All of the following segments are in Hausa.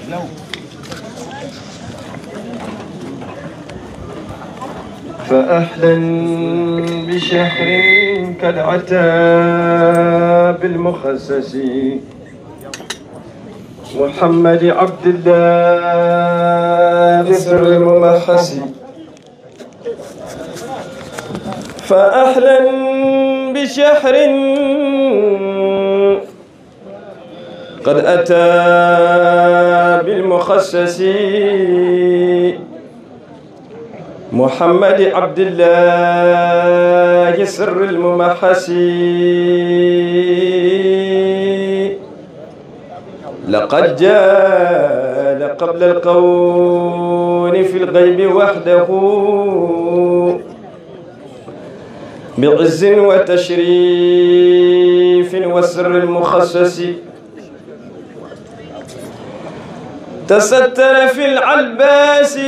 فأهلا بشهر قد عتى بالمخسس محمد عبد الله سر الممحس فأهلا بشهر قد أتى بالمخسس محمد عبد الله سر الممحس لقد جاء قبل القول في الغيب وحده بعز وتشريف والسر المخصص تستر في العلباس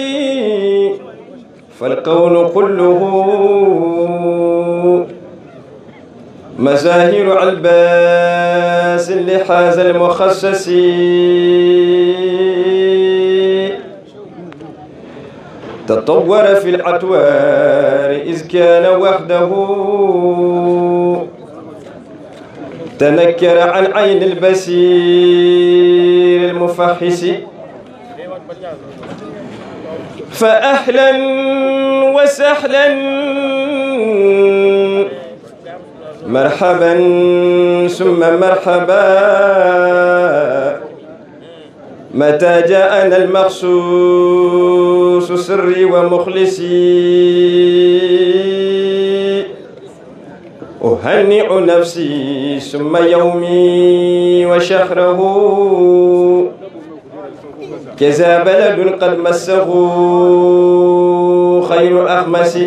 فالكون كله مزاهر علباس لحاز المخصص تطور في الأطوار إذ كان وحده تنكر عن عين البصير المفحص فأهلا وسهلا مرحبا ثم مرحبا متى جاءنا المخصوص سري ومخلصي أهنئ نفسي ثم يومي وشهره كذا بلد قد مسه خير أخمس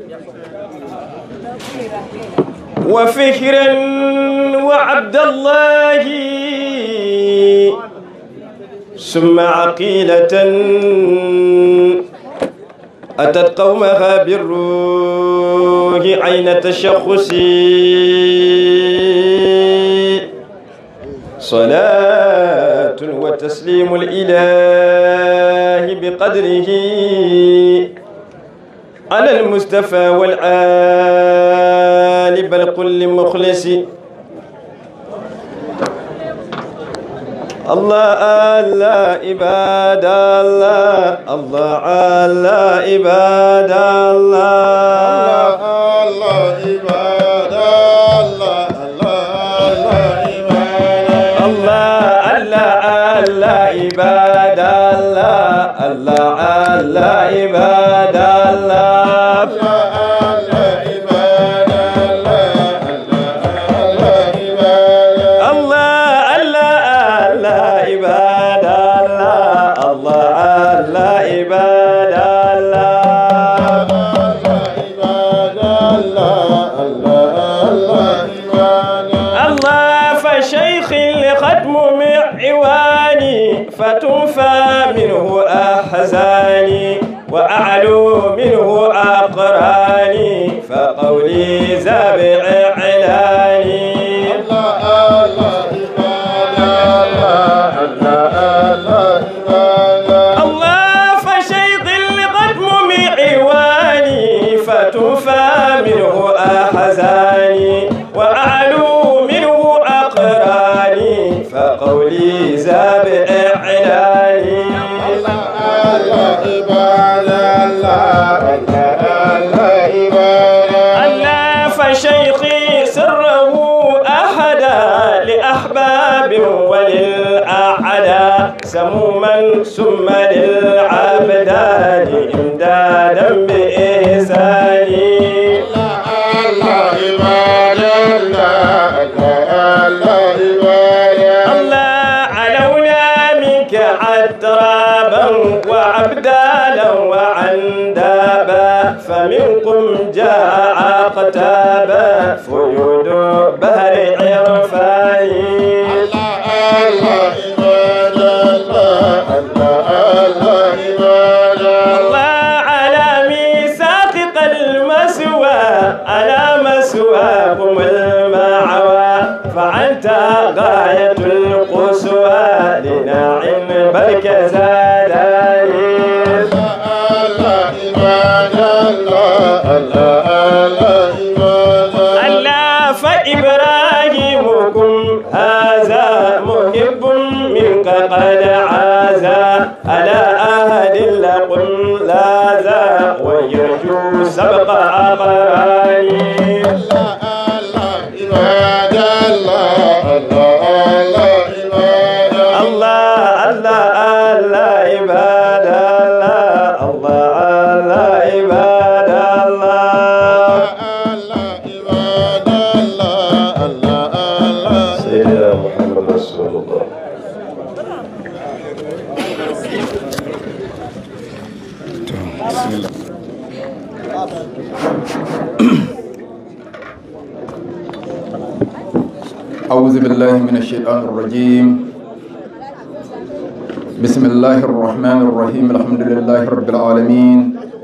وفكرا وعبد الله ثم عقيلة أتت قومها بالروح عين تشخص صلاة وتسليم الإله بقدره على المصطفى والآل بل كل مخلص الله الله عباد الله الله على عباد الله الله عباد الله الله الله عباد الله الله الله عباد الله الله على عباد الله الله الله الله عباد الله الله على عباد الله الله فشيخ لختم معواني فتوفى منه أحزاني وأعلو منه أقراني فقولي زابع إعلاني الله فشيخ القدم معواني فتوفى منه أحزاني وأعلو منه أقراني فقولي زابع إعلاني الله فشيخي سره أحدا لأحباب وللأعداء سموما ثم للعبدان إمدادا بإحساني الله علونا منك عترابا وعبدالا وعندابا فمنكم جاء عقتابا فيود بهر عرفاني الله على ميثاق المسوى على مسواكم المعوى فأنت غاية القسوى لناعم بركز أعوذ بالله من الشيطان الرجيم بسم الله الرحمن الرحيم الحمد لله رب العالمين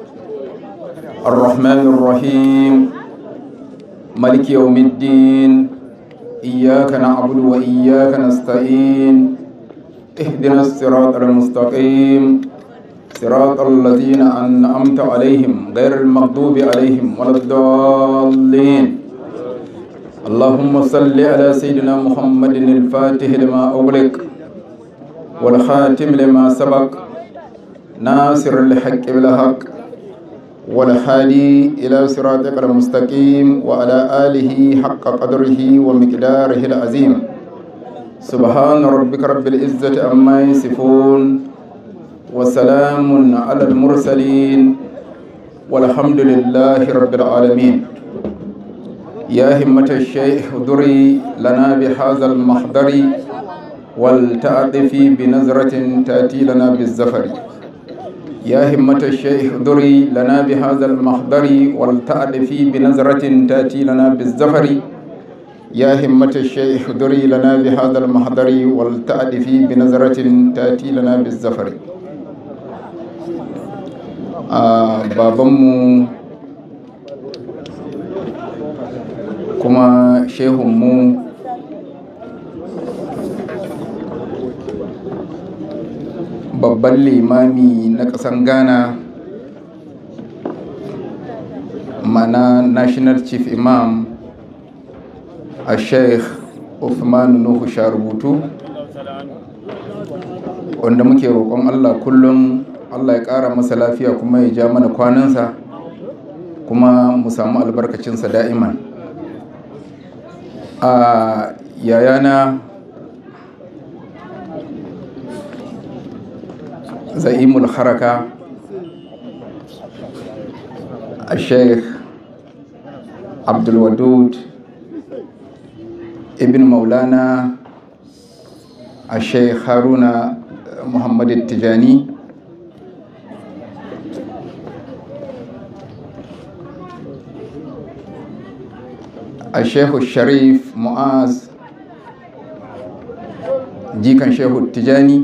الرحمن الرحيم ملك يوم الدين إياك نعبد وإياك نستعين اهدنا الصراط المستقيم صراط الذين أنعمت عليهم غير المغضوب عليهم ولا الضالين اللهم صل على سيدنا محمد الفاتح لما أغلق والخاتم لما سبق ناصر الحق بالحق والهادي إلى صراطك المستقيم وعلى آله حق قدره ومقداره العظيم سبحان ربك رب العزة عما يصفون وسلام على المرسلين والحمد لله رب العالمين يا همة الشيخ احضري لنا بهذا المحضر ولتعطفي بنظرة تأتي لنا بالزفر يا همة الشيخ احضري لنا بهذا المحضر ولتعطفي بنظرة تأتي لنا بالزفر يا همة الشيخ احضري لنا بهذا المحضر ولتعطفي بنظرة تأتي لنا بالزفر آه بابمو kuma shehunmu babban limami na ƙasan ghana mana national chief imam a sheikh Uthman nuhu rubutu wanda muke roƙon allah kullum allah ya ƙara masa lafiya kuma ya ja mana kwanansa kuma mu samu albarkacinsa da'iman a yayana za'imul haraka a sheikh abdulwadud ibn maulana a sheikh haruna muhammadu tijani a shehu sharif mu'az jikan shehu tijani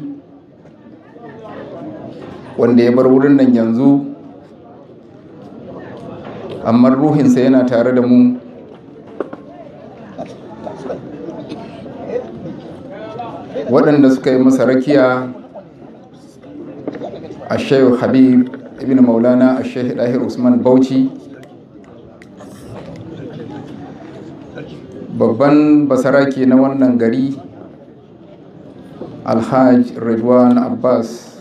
wanda ya bar wurin nan yanzu amma ruhinsa yana tare da mu waɗanda suka yi masa rakiya a shehu habib ibn maulana a shehu ɗahir usman bauchi babban basarake na wannan gari alhaj redwan abbas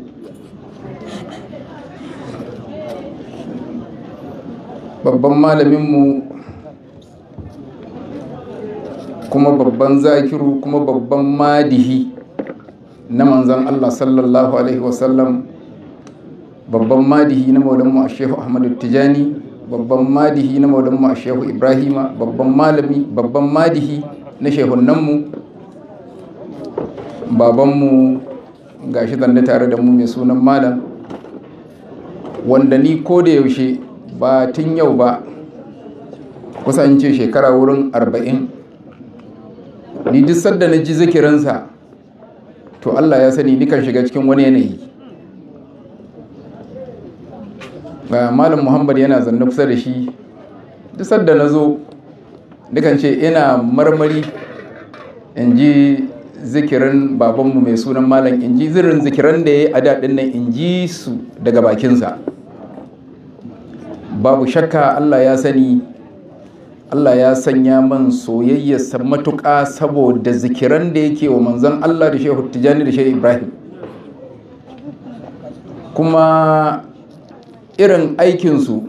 babban malaminmu kuma babban zakiru kuma babban madihi na manzan allah sallallahu alaihi wasallam babban madihi na maulanmu a shehu ahmadu tijani babban madihi na maulanmu a shehu ibrahima babban malami babban madihi na shehunanmu babanmu ga shi zanne tare da mu mai sunan malam wanda ni ko da yaushe ba tun yau ba kusan ce shekara wurin arba'in ni duk sadda na ji zikirinsa to allah ya sani nikan shiga cikin wani yanayi ga malam muhammad yana zanne kusa da shi duk sadda na zo dukan ce ina marmari in ji zikirin babanmu mai sunan malam in ji zirin zikiran da ya yi a daɗin nan in ji su daga bakinsa babu shakka allah ya sani allah ya sanya man soyayyarsa matuƙa saboda zikiran da yake wa manzon allah da shehu tijjani da shehu ibrahim kuma irin aikinsu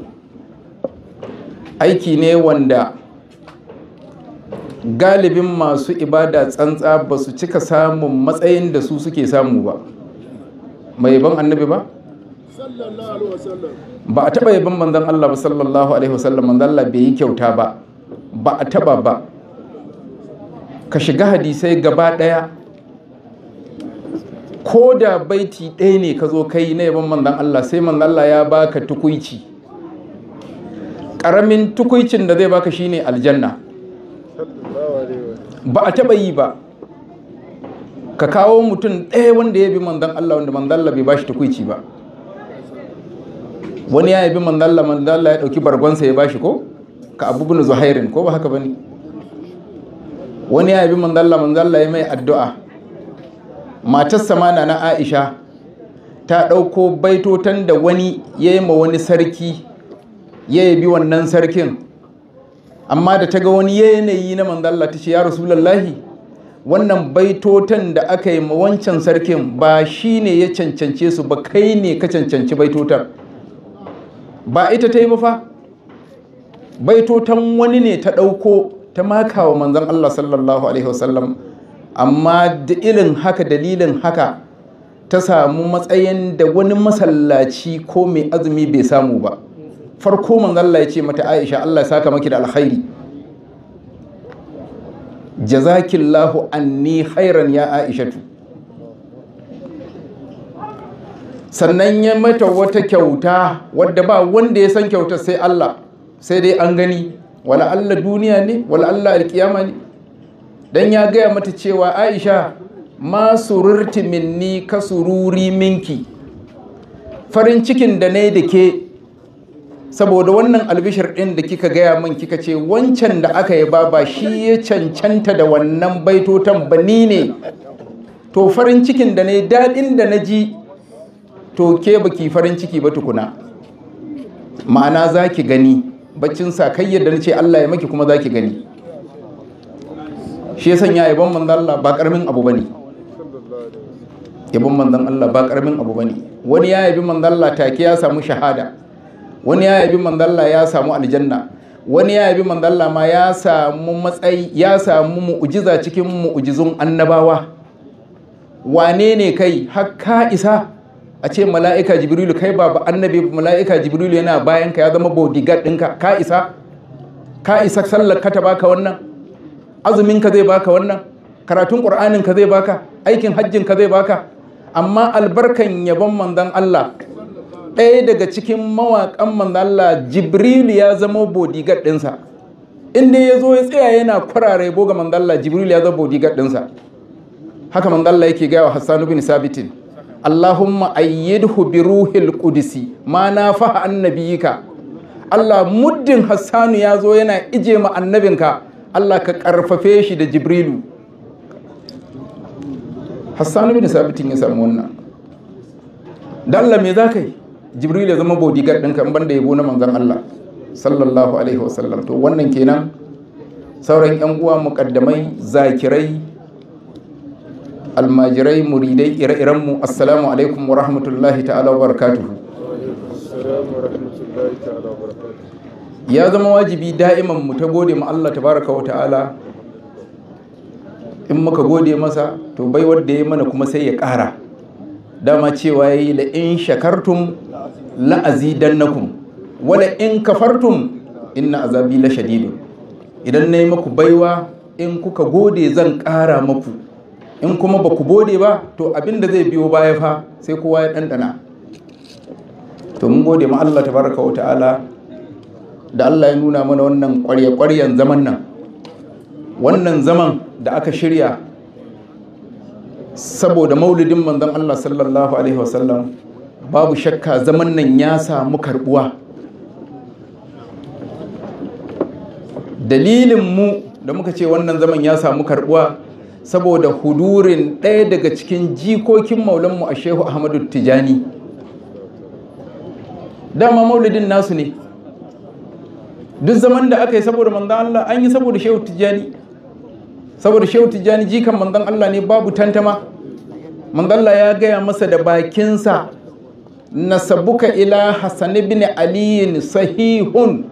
aiki ne wanda galibin masu ibada tsantsa ba su cika samun matsayin da su suke samu ba mai ban annabi ba ba a taba yaban manzon Allah ba sallallahu alaihi wasallam manzon Allah bai yi kyauta ba ba a taba ba ka shiga hadisai gaba daya ko da baiti ɗaya ne ka zo kai na yaban manzon Allah sai manzon Allah ya baka tukuici ƙaramin tukuicin da zai baka shine aljanna ba a taɓa yi ba ka kawo mutum ɗaya wanda ya bi manzan Allah wanda manzan Allah bai bashi tukuici ba wani ya yabi manzan Allah manzan Allah ya ɗauki bargonsa ya bashi ko ka abu bin zuhairin ko ba haka ba ne wani ya yabi manzan Allah manzan Allah ya mai addu'a matarsa ma na Aisha ta ɗauko baitotan da wani ya yi ma wani sarki ya yabi wannan sarkin amma da ta ga wani yanayi na manzalla ta ce ya rasulallahi wannan baitotan da aka yi ma wancan sarkin ba shi ne ya cancance su ba kai ne ka cancanci baitotan ba ita ta yi ba fa baitotan wani ne ta ɗauko ta maka wa manzan Allah sallallahu alaihi wasallam amma da irin haka dalilin haka ta samu matsayin da wani masallaci ko mai azumi bai samu ba farko manzan Allah ya ce mata Aisha Allah ya saka maki da alkhairi jazakillahu anni khairan ya Aishatu sannan ya mata wata kyauta wadda ba wanda ya san kyautar sai Allah sai dai an gani wala Allah duniya ne wala Allah alkiyama ne dan ya gaya mata cewa Aisha ma sururti minni ka sururi minki farin cikin da ne da ke saboda wannan albishir ɗin da kika gaya min kika ce wancan da aka yi ba shi ya cancanta da wannan baitotan ba ni ne to farin cikin da ne daɗin da na ji to ke baki farin ciki ba tukuna ma'ana za ki gani baccin sa kai yadda na ce Allah ya maki kuma za ki gani shi ya sanya yabon manzan Allah ba ƙaramin abu ba ne yabon manzan Allah ba ƙaramin abu ba ne wani ya yabi manzan Allah take ya samu shahada wani ya yabi mandalla ya samu aljanna wani ya yabi mandalla ma ya samu matsayi ya samu mu'ujiza cikin mu'ujizun annabawa wane ne kai har ka isa a ce mala'ika jibrilu kai ba annabi mala'ika jibrilu yana bayan ka ya zama bodyguard ɗinka ka isa ka isa sallar ka ta baka wannan azumin ka zai baka wannan karatun ƙur'anin ka zai baka aikin hajjin ka zai baka amma albarkan yabon manzon Allah ɗaya daga cikin mawaƙan manzalla jibrilu ya zama bodyguard ɗinsa inda ya zo ya tsaya yana kwarare boga manzalla jibrilu ya zama bodyguard ɗinsa haka manzalla yake gaya wa hassanu bin sabitin allahumma ayyidhu bi ruhil qudsi ma na faha annabiyika allah muddin hassanu ya zo yana ije ma annabinka allah ka karfafe shi da jibrilu hassanu bin sabitin ya samu wannan dalla me za ka yi jibril ya zama bodyguard ɗinka ban da yabo na manzon Allah sallallahu alaihi wasallam to wannan kenan sauran yan uwa muqaddamai zakirai almajirai muridai ire-iren mu assalamu alaikum wa rahmatullahi ta'ala wa barakatuhu ya zama wajibi da'iman mu ta gode ma Allah tabaraka wa ta'ala in muka gode masa to bai wanda ya mana kuma sai ya ƙara dama cewa yayi la in shakartum la azidannakum wala in kafartum inna azabi la shadid idan nayi maku baiwa in kuka gode zan ƙara maku in kuma ba ku gode ba to abinda zai biyo baya fa sai kowa ya ɗanɗana to mun gode ma Allah tabaraka wa ta'ala da Allah ya nuna mana wannan ƙwarya-ƙwaryan zaman nan wannan zaman da aka shirya saboda maulidin manzon Allah sallallahu alaihi wasallam babu shakka zaman nan ya samu karbuwa dalilin mu da muka ce wannan zaman ya samu karbuwa saboda hudurin ɗaya daga cikin jikokin maulanmu a shehu ahmadu tijani dama maulidin nasu ne duk zaman da aka yi saboda manzan Allah an yi saboda shehu tijani saboda shehu tijjani jikan manzon Allah ne babu tantama manzon Allah ya gaya masa da bakinsa nasabuka ila Hassan ibn Ali sahihun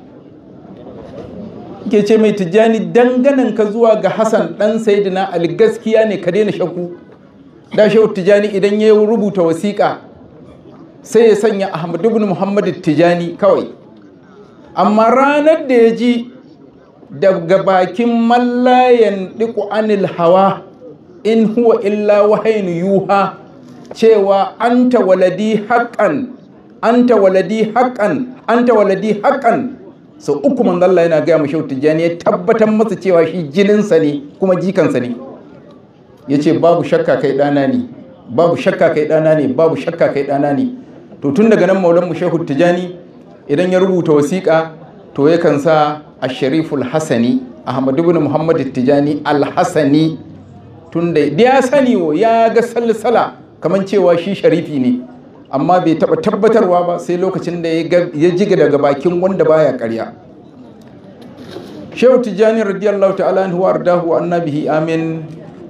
ke ce mai tijjani danganan ka zuwa ga Hassan dan Sayyidina Ali gaskiya ne ka daina shakku da shehu tijjani idan ya rubuta wasiƙa sai ya sanya Ahmad ibn Muhammad tijjani kawai amma ranar da ya ji daga bakin mallayan ɗiku anil hawa in huwa illa wahayin yuha cewa anta waladi haƙan anta waladi haƙan anta waladi haƙan sau uku manzo Allah yana gaya mu shehu tijjani ya tabbatar masa cewa shi jininsa ne kuma jikansa ne ya ce babu shakka kai ɗana ne babu shakka kai ɗana ne babu shakka kai ɗana ne to tun daga nan maulan mu shehu tijjani idan ya rubuta wasiƙa to yakan sa ashariful hasani ahmadu ibn muhammad tijjani al-hasani tun da ya sani wo ya ga salsala kamar cewa shi sharifi ne amma bai taɓa tabbatarwa ba sai lokacin da ya jiga daga bakin wanda baya karya shehu tijjani radiyallahu ta'ala anhu wa ardahu annabihi amin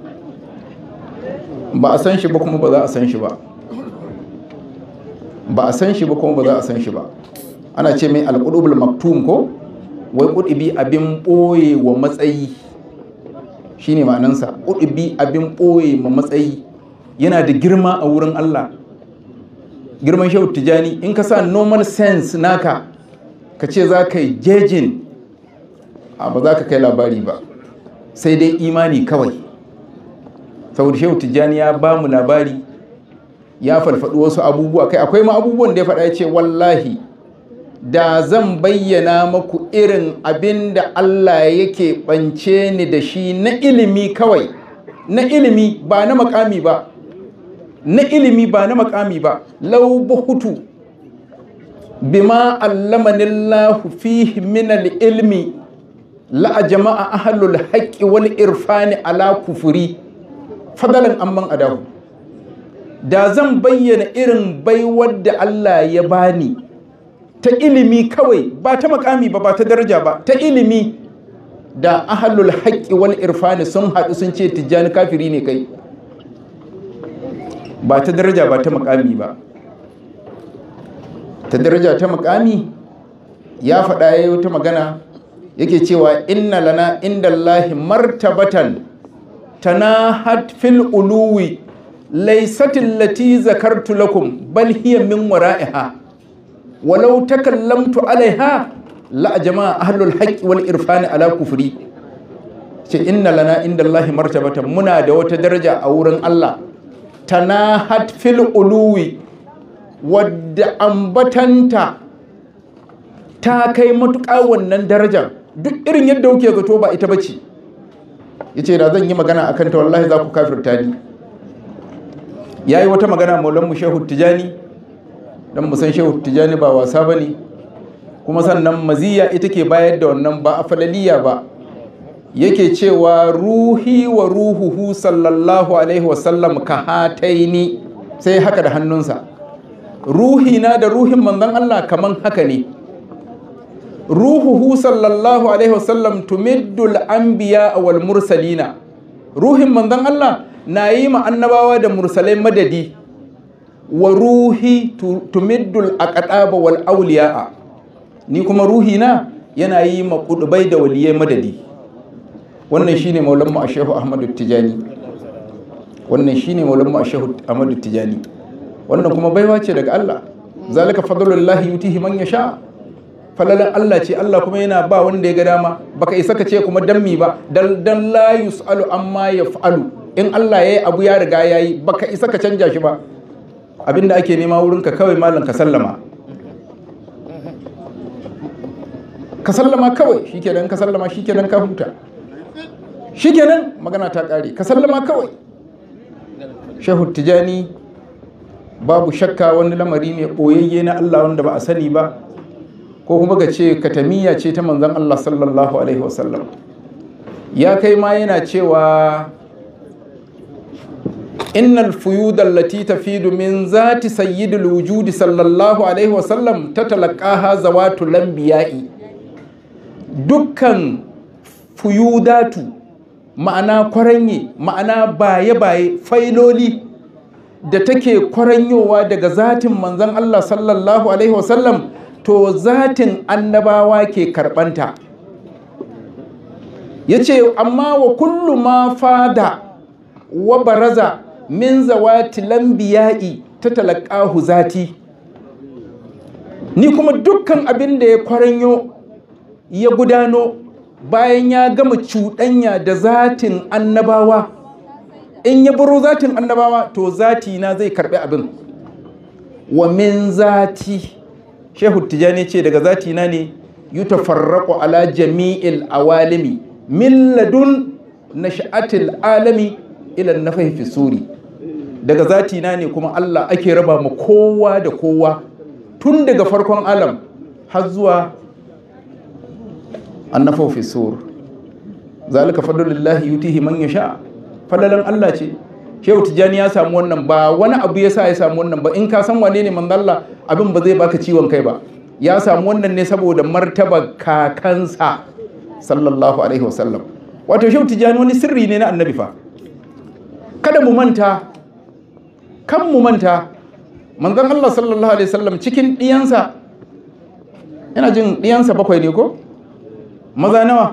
ba a san shi ba kuma ba za a san shi ba ba a san shi ba kuma ba za a san shi ba ana ce mai alƙudubul maktum ko wai ƙudubi abin ɓoye wa matsayi shine ma'anansa ƙudubi abin ɓoye ma matsayi yana da girma a wurin Allah girman shehu tijani in ka sa normal sense naka ka ce za ka yi jejin a ba za ka kai labari ba sai dai imani kawai saboda shehu tijjani ya ba mu labari ya falfaɗi wasu abubuwa kai akwai ma abubuwan da ya faɗa ya ce wallahi da zan bayyana maku irin abin da Allah yake ɓance ni da shi na ilimi kawai na ilimi ba na makami ba na ilimi ba na makami ba lau buhutu bima allamanillahu fihi min ilmi la jama'a ahlul haqqi wal irfani ala kufuri fadalan amman adahu da zan bayyana irin baiwar da Allah ya bani ta ilimi kawai ba ta makami ba ba ta daraja ba ta ilimi da ahlul haqqi wal irfani sun haɗu sun ce tijjani kafiri ne kai ba ta daraja ba ta makami ba ta daraja ta makami ya faɗa ya yi wata magana yake cewa inna lana inda Allahi martabatan tanahat fil uluwi laisatin lati zakartu lakum bal hiya min wara'iha walau takallamtu alaiha la jama'a ahlul haqqi wal irfani ala kufri ce inna lana inda Allahi martabatan muna da wata daraja a wurin Allah tanahat fil uluwi wadda ambatanta ta kai matuƙa wannan darajar duk irin yadda kuke zato ba ita bace yace da zan yi magana akan ta wallahi za ku kafirta ni yayi wata magana maulan mu Shehu Tijani dan mu san Shehu Tijani ba wasa bane kuma sannan maziya ita ke bayar da wannan ba afalaliya ba yake cewa ruhi wa ruhuhu sallallahu alaihi wasallam ka hataini sai haka da hannunsa ruhi na da ruhin manzon Allah kaman haka ne ruhuhu sallallahu alaihi wasallam tumiddul anbiya wal mursalina ruhin manzon Allah na yi ma annabawa da mursalai madadi wa ruhi tumiddul aqdaba wal awliya ni kuma ruhi na yana yi ma kudubai da waliyai madadi wannan shine maulan mu ashehu ahmadu tijani wannan shine maulan mu ashehu ahmadu tijani wannan kuma baiwa ce daga Allah zalika fadlullahi yutihi man yasha falalan Allah ce Allah kuma yana ba wanda ya ga dama baka isa ka ce kuma dan mi ba dan dan la yusalu amma yaf'alu in Allah yayi abu ya riga yayi baka isa ka canja shi ba abinda ake nema wurin ka kawai malam ka sallama ka sallama kawai shikenan ka sallama shikenan ka huta shikenan magana ta kare ka sallama kawai shehu tijani babu shakka wani lamari ne ɓoyayye na Allah wanda ba a sani ba ko kuma ga ce katamiya ce ta manzan Allah sallallahu alaihi wasallam ya kai ma yana cewa innal fuyud allati tafidu min zati sayyidil wujudi sallallahu alaihi wasallam tatalaqaha zawatu lambiya'i dukkan fuyudatu ma'ana kwaranye ma'ana baye-baye failoli da take kwaranyowa daga zatin manzan Allah sallallahu Alaihi wasallam to zatin annabawa ke karbanta ya ce amma wa kullu ma fada wa baraza min zawati lambiya'i ta talakahu zati ni kuma dukkan abin da ya kwaranyo ya gudano bayan ya gama cuɗanya da zatin annabawa in ya baro zatin annabawa to zati na zai karɓi abin wa min zati shehu tijani ce daga zati na ne yutafarraqu ala jami'il awalimi min ladun nash'atil alami ila nafahi fi suri daga zati na ne kuma Allah ake raba ma kowa da kowa tun daga farkon alam har zuwa annafahu fi sur zalika fadlullahi yutihi man yasha fadalan Allah ce Shehu Tijjani ya samu wannan ba wani abu ya sa ya samu wannan ba in ka san wane ne manzalla abin ba zai baka ciwon kai ba ya samu wannan ne saboda martaba kakansa sallallahu alaihi wasallam wato Shehu Tijjani wani sirri ne na annabi fa kada mu manta kan mu manta manzon Allah sallallahu alaihi wasallam cikin diyansa yana jin diyansa bakwai ne ko maza nawa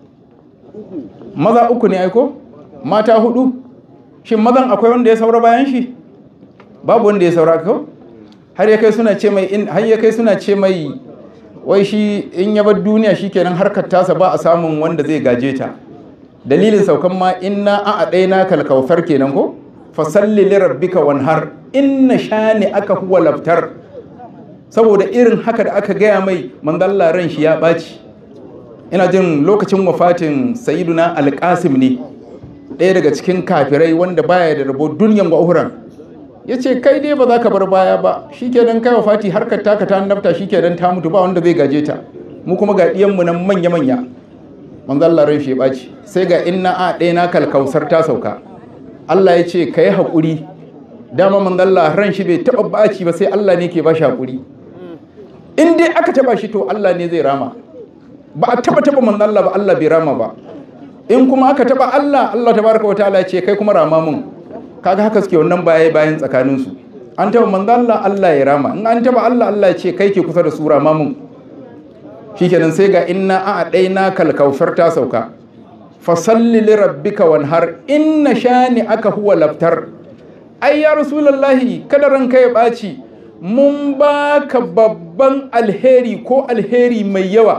maza uku ne aiko mata hudu shin mazan akwai wanda ya saura bayan shi babu wanda ya saura ko har ya kai suna ce mai in har ya kai suna ce mai wai shi in ya bar duniya shikenan harkar tasa ba a samun wanda zai gaje ta dalilin saukan ma inna a adaina kal kautsar kenan ko fasalli li rabbika wanhar inna shani aka huwa laftar saboda irin haka da aka gaya mai manzalla ran shi ya ɓaci ina jin lokacin wafatin sayiduna alƙasim ne ɗaya daga cikin kafirai wanda baya da rabo duniyan wa uhuran ya ce kai dai ba za ka bar baya ba shi kenan kai wafati harkar taka ta nafta shi kenan ta mutu ba wanda zai gaje ta mu kuma ga ɗiyanmu nan manya-manya manzo Allah ran shi ya ɓaci sai ga inna a ɗaya na kalkausar ta sauka Allah ya ce ka yi haƙuri dama manzo Allah ran shi bai taɓa ɓaci ba sai Allah ne ke ba shi haƙuri in dai aka taɓa shi to Allah ne zai rama ba a taɓa taɓa manzo Allah ba Allah bai rama ba in kuma aka taɓa Allah Allah tabaraka wataala ya ce kai kuma rama mun kaga haka suke wannan baya bayan tsakanin su an taɓa manzo Allah Allah ya rama in an taɓa Allah Allah ya ce kai ke kusa da su rama mun shikenan sai ga inna a ɗaina kalkausar ta sauka fasalli li rabbika wanhar inna shani aka huwa laftar ai ya rasulullahi kada ranka ya ɓaci mun baka babban alheri ko alheri mai yawa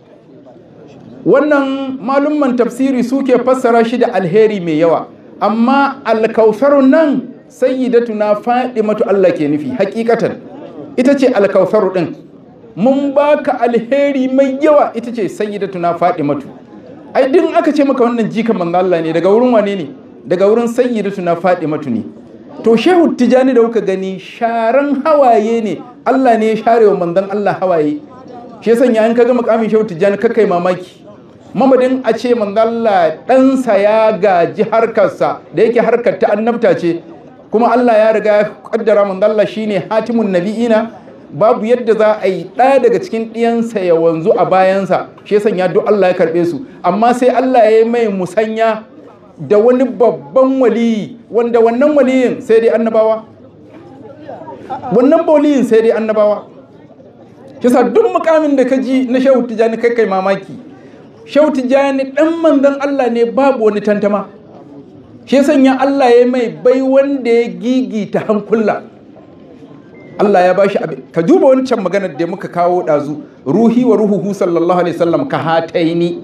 wannan malumman tafsiri suke fassara shi da alheri mai yawa amma alkausarun nan sayyidatuna matu Allah ke nufi hakikatan ita ce alkausaru din mun baka alheri mai yawa ita ce sayyidatuna matu. ai din aka ce maka wannan jika manzo Allah ne daga wurin wane ne daga wurin sayyidatuna matu ne to shehu tijani da kuka gani sharan hawaye ne Allah ne ya share wa manzon Allah hawaye shi yasa in ka ga makamin shehu tijani kakai mamaki mamadin a ce manzalla ɗansa ya gaji harkarsa da yake harkar ta annabta ce kuma Allah ya riga ya kaddara manzalla shine hatimun nabi'ina babu yadda za a yi ɗaya daga cikin ɗiyansa ya wanzu a bayansa shi ya sanya duk Allah ya karɓe su amma sai Allah ya yi mai musanya da wani babban waliyi wanda wannan waliyin sai dai annabawa wannan waliyin sai dai annabawa shi sa duk mukamin da ka ji na shehu tijani kai kai mamaki shehu tijani dan manzon Allah ne babu wani tantama shi sanya Allah ya mai bai wanda ya gigita hankula Allah ya bashi abin ka duba wancan maganar da muka kawo ɗazu ruhi wa ruhuhu sallallahu alaihi wasallam ka hataini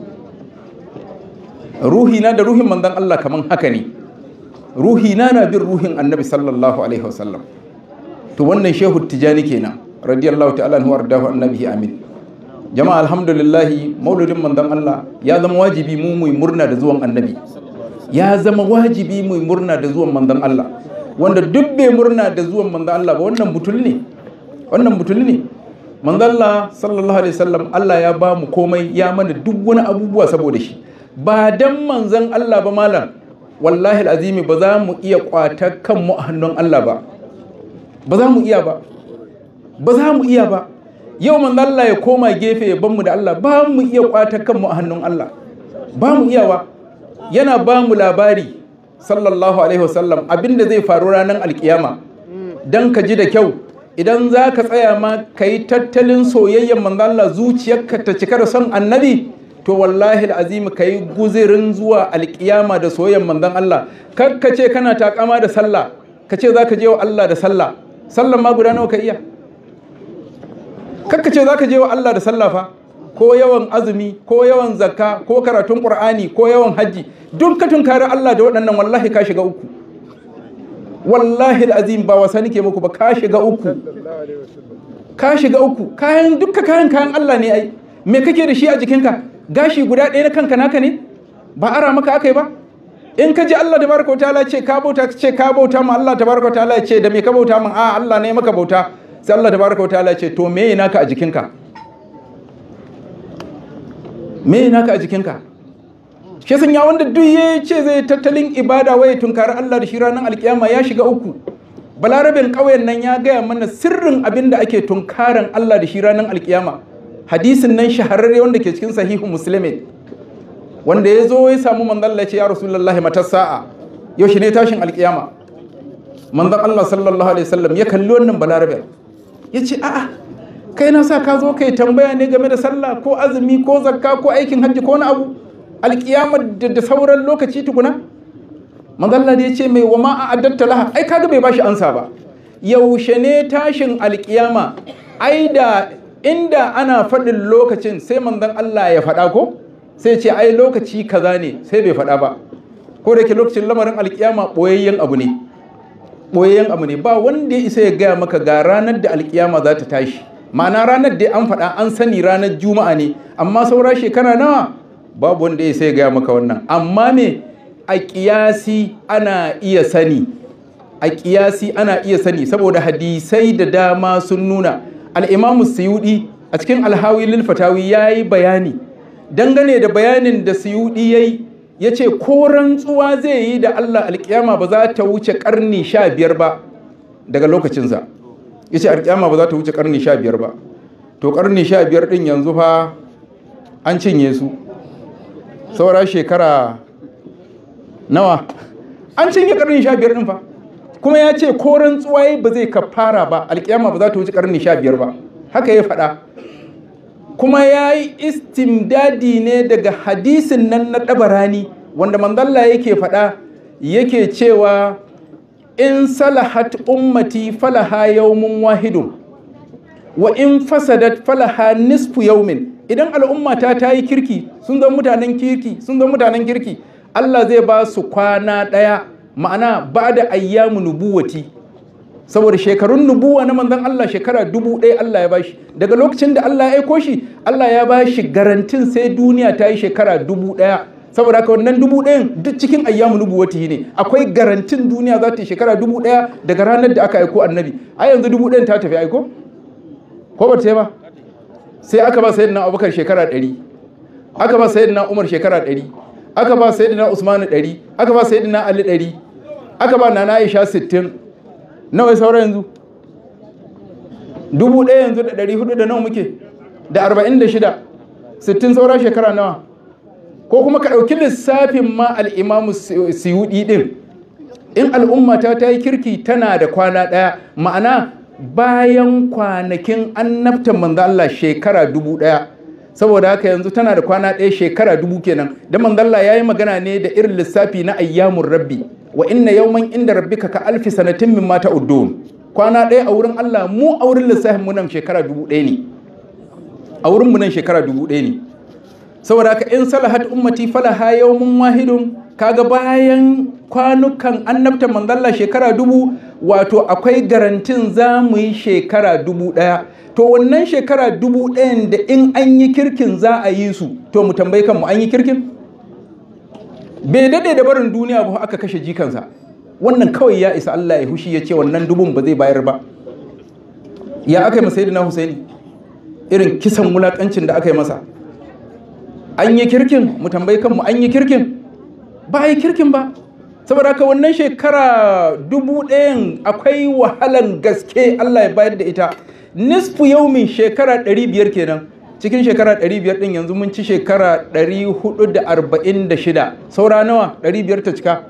ruhi na da ruhin manzon Allah kaman haka ne ruhi na na bin ruhin annabi sallallahu alaihi wasallam to wannan shehu tijani kenan radiyallahu ta'ala anhu wardahu annabi amin jama'a alhamdulillah mauludin manzon Allah ya zama wajibi mu mu murna da zuwan annabi ya zama wajibi mu murna da zuwan manzon Allah wanda duk bai murna da zuwan manzon Allah ba wannan butul ne wannan butul ne manzon Allah sallallahu alaihi wasallam Allah ya ba mu komai ya mana duk wani abubuwa saboda shi ba dan manzon Allah ba malam wallahi azimi ba za mu iya kwata kanmu a hannun Allah ba ba za mu iya ba ba za mu iya ba yau manzon Allah ya koma gefe ya mu da Allah ba mu iya kwata kanmu a hannun Allah ba mu iya ba yana ba mu labari sallallahu alaihi wasallam abinda zai faru ranar alkiyama dan ka ji da kyau idan za ka tsaya ma ka yi tattalin soyayyen manzon Allah zuciyarka ta cika da son annabi to wallahi azimi ka yi guzirin zuwa alkiyama da soyayyen manzon Allah kar ka ce kana takama da sallah ka ce za ka je wa Allah da sallah sallan ma guda nawa ka iya kar ka ce za ka je wa Allah da sallah fa ko yawan azumi ko yawan zakka ko karatun qur'ani ko yawan hajji duk ka tunkari Allah da waɗannan wallahi ka shiga uku wallahi azim ba wasa nake muku ba ka shiga uku ka shiga uku kayan dukka kayan kayan Allah ne ai me kake da shi a jikinka gashi guda ɗaya na kanka naka ne ba ara maka aka yi ba in ka ji Allah tabaraka ta'ala ce ka bauta ka ce ka bauta ma Allah tabaraka ta'ala ce da me ka bauta min a Allah ne maka bauta sai Allah tabaraka ta'ala ce to me naka a jikinka me naka a jikinka shi sun ya wanda duk ya ce zai tattalin ibada waye tunkari Allah da shi ranar alkiyama ya shiga uku balarabin ƙauyen nan ya gaya mana sirrin abin da ake tunkaran Allah da shi ranar alkiyama hadisin nan shahararre wanda ke cikin sahihu muslimin wanda ya zo ya samu manzon Allah ya ce ya rasulullahi matar sa'a yaushe ne tashin alkiyama manzon Allah sallallahu alaihi wasallam ya kalli wannan balarabe ya ce a'a kai na sa ka zo kai tambaya ne game da sallah ko azumi ko zakka ko aikin hajji ko wani abu alkiyama da sauran lokaci tukuna manzon Allah ya ce mai wa ma a'addatta laha ai kaga bai bashi ansa ba yaushe ne tashin alkiyama ai da inda ana faɗin lokacin sai manzon Allah ya faɗa ko sai ce ai lokaci kaza ne sai bai faɗa ba ko da ke lokacin lamarin alkiyama ɓoyayyen abu ne ɓoyayyen abu ne ba wanda ya isa ya gaya maka ga ranar da alkiyama za ta tashi ma'ana ranar da an faɗa an sani ranar juma'a ne amma saura shekara nawa babu wanda ya isa ya gaya maka wannan amma me a ƙiyasi ana iya sani a ƙiyasi ana iya sani saboda hadisai da dama sun nuna al'imamu suyudi a cikin alhawi lil fatawi ya yi bayani dangane da bayanin da suyudi ya yi ya ce ko rantsuwa zai yi da Allah alkiyama ba za ta wuce karni sha biyar ba daga lokacinsa ya ce alkiyama ba za ta wuce karni sha biyar ba to karni sha biyar din yanzu fa an cinye su saura shekara nawa an cinye karni sha biyar din fa kuma ya ce ko rantsuwa ba zai kafara ba alkiyama ba za ta wuce karni sha biyar ba haka ya faɗa kuma ya yi istimdadi ne daga hadisin nan na ɗabarani wanda manzalla yake faɗa yake cewa in salahat ummati falaha yawmun wahidun wa in fasadat falaha nisfu yawmin idan al'ummata ta yi kirki sun zama mutanen kirki sun zama mutanen kirki Allah zai ba su kwana ɗaya ma'ana ba da ayyamu nubuwati saboda shekarun nubuwa na manzon Allah shekara dubu ɗaya Allah ya bashi daga lokacin da Allah ya aiko shi Allah ya bashi garantin sai duniya ta yi shekara dubu ɗaya saboda haka wannan dubu ɗayan duk cikin ayyamu nubuwati ne akwai garantin duniya za ta yi shekara dubu ɗaya daga ranar da aka aiko annabi a yanzu dubu ɗayan ta tafi aiko ko ba ta ba sai aka ba sayyidina abubakar shekara ɗari aka ba sayyidina umar shekara ɗari aka ba sayyidina usmanu ɗari aka ba sayyidina ali ɗari aka ba nana aisha sittin nawa saura yanzu dubu ɗaya yanzu da ɗari hudu da nawa muke da arba'in da shida sittin saura shekara nawa ko kuma ka ɗauki lissafin ma al'imamu siyuɗi ɗin in al'ummata ta yi kirki tana da kwana ɗaya ma'ana bayan kwanakin annabtan manzo Allah shekara dubu ɗaya saboda haka yanzu tana da kwana ɗaya shekara dubu kenan da manzo Allah ya yi magana ne da irin lissafi na ayyamun rabbi wa inna yawman inda rabbika ka alfi sanatin min mata uddun kwana ɗaya a wurin Allah mu a wurin lissafin mu nan shekara dubu ɗaya ne a wurin mu nan shekara dubu ɗaya ne saboda haka in salahat ummati falaha yawmun wahidun kaga bayan kwanukan annabta manzalla shekara dubu wato akwai garantin za mu yi shekara dubu ɗaya to wannan shekara dubu ɗayan da in an yi kirkin za a yi su to mu tambayi kanmu an yi kirkin bai daɗe da barin duniya ba aka kashe jikansa wannan kawai ya isa Allah ya hushi ya ce wannan dubun ba zai bayar ba ya aka yi masai na Husaini irin kisan wulaƙancin da aka yi masa an yi kirkin mu tambayi kanmu an yi kirkin ba a yi kirkin ba saboda haka wannan shekara dubu ɗayan akwai wahalan gaske Allah ya bayar da ita nisfu yaumin shekara ɗari biyar kenan cikin shekara 500 din yanzu mun ci shekara 446 saura nawa 500 ta cika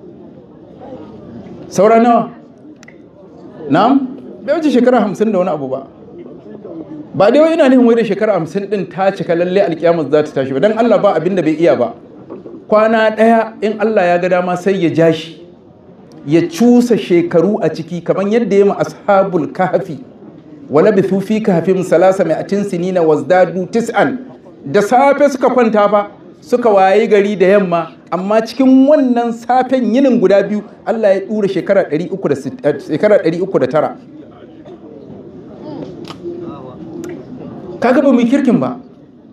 saura nawa na'am bai wuce shekara 50 da wani abu ba ba dai wai ina nufin wai da shekara 50 din ta cika lalle alkiyamar za ta tashi ba dan Allah ba abin da bai iya ba kwana ɗaya in Allah ya ga dama sai ya ja shi ya cusa shekaru a ciki kamar yadda ya ma ashabul kahfi wala bithu fi kahfim salasa mai atin sinina wazdadu tis'an da safe suka kwanta fa suka wayi gari da yamma amma cikin wannan safen yinin guda biyu Allah ya dura shekara 309 kaga ba mu kirkin ba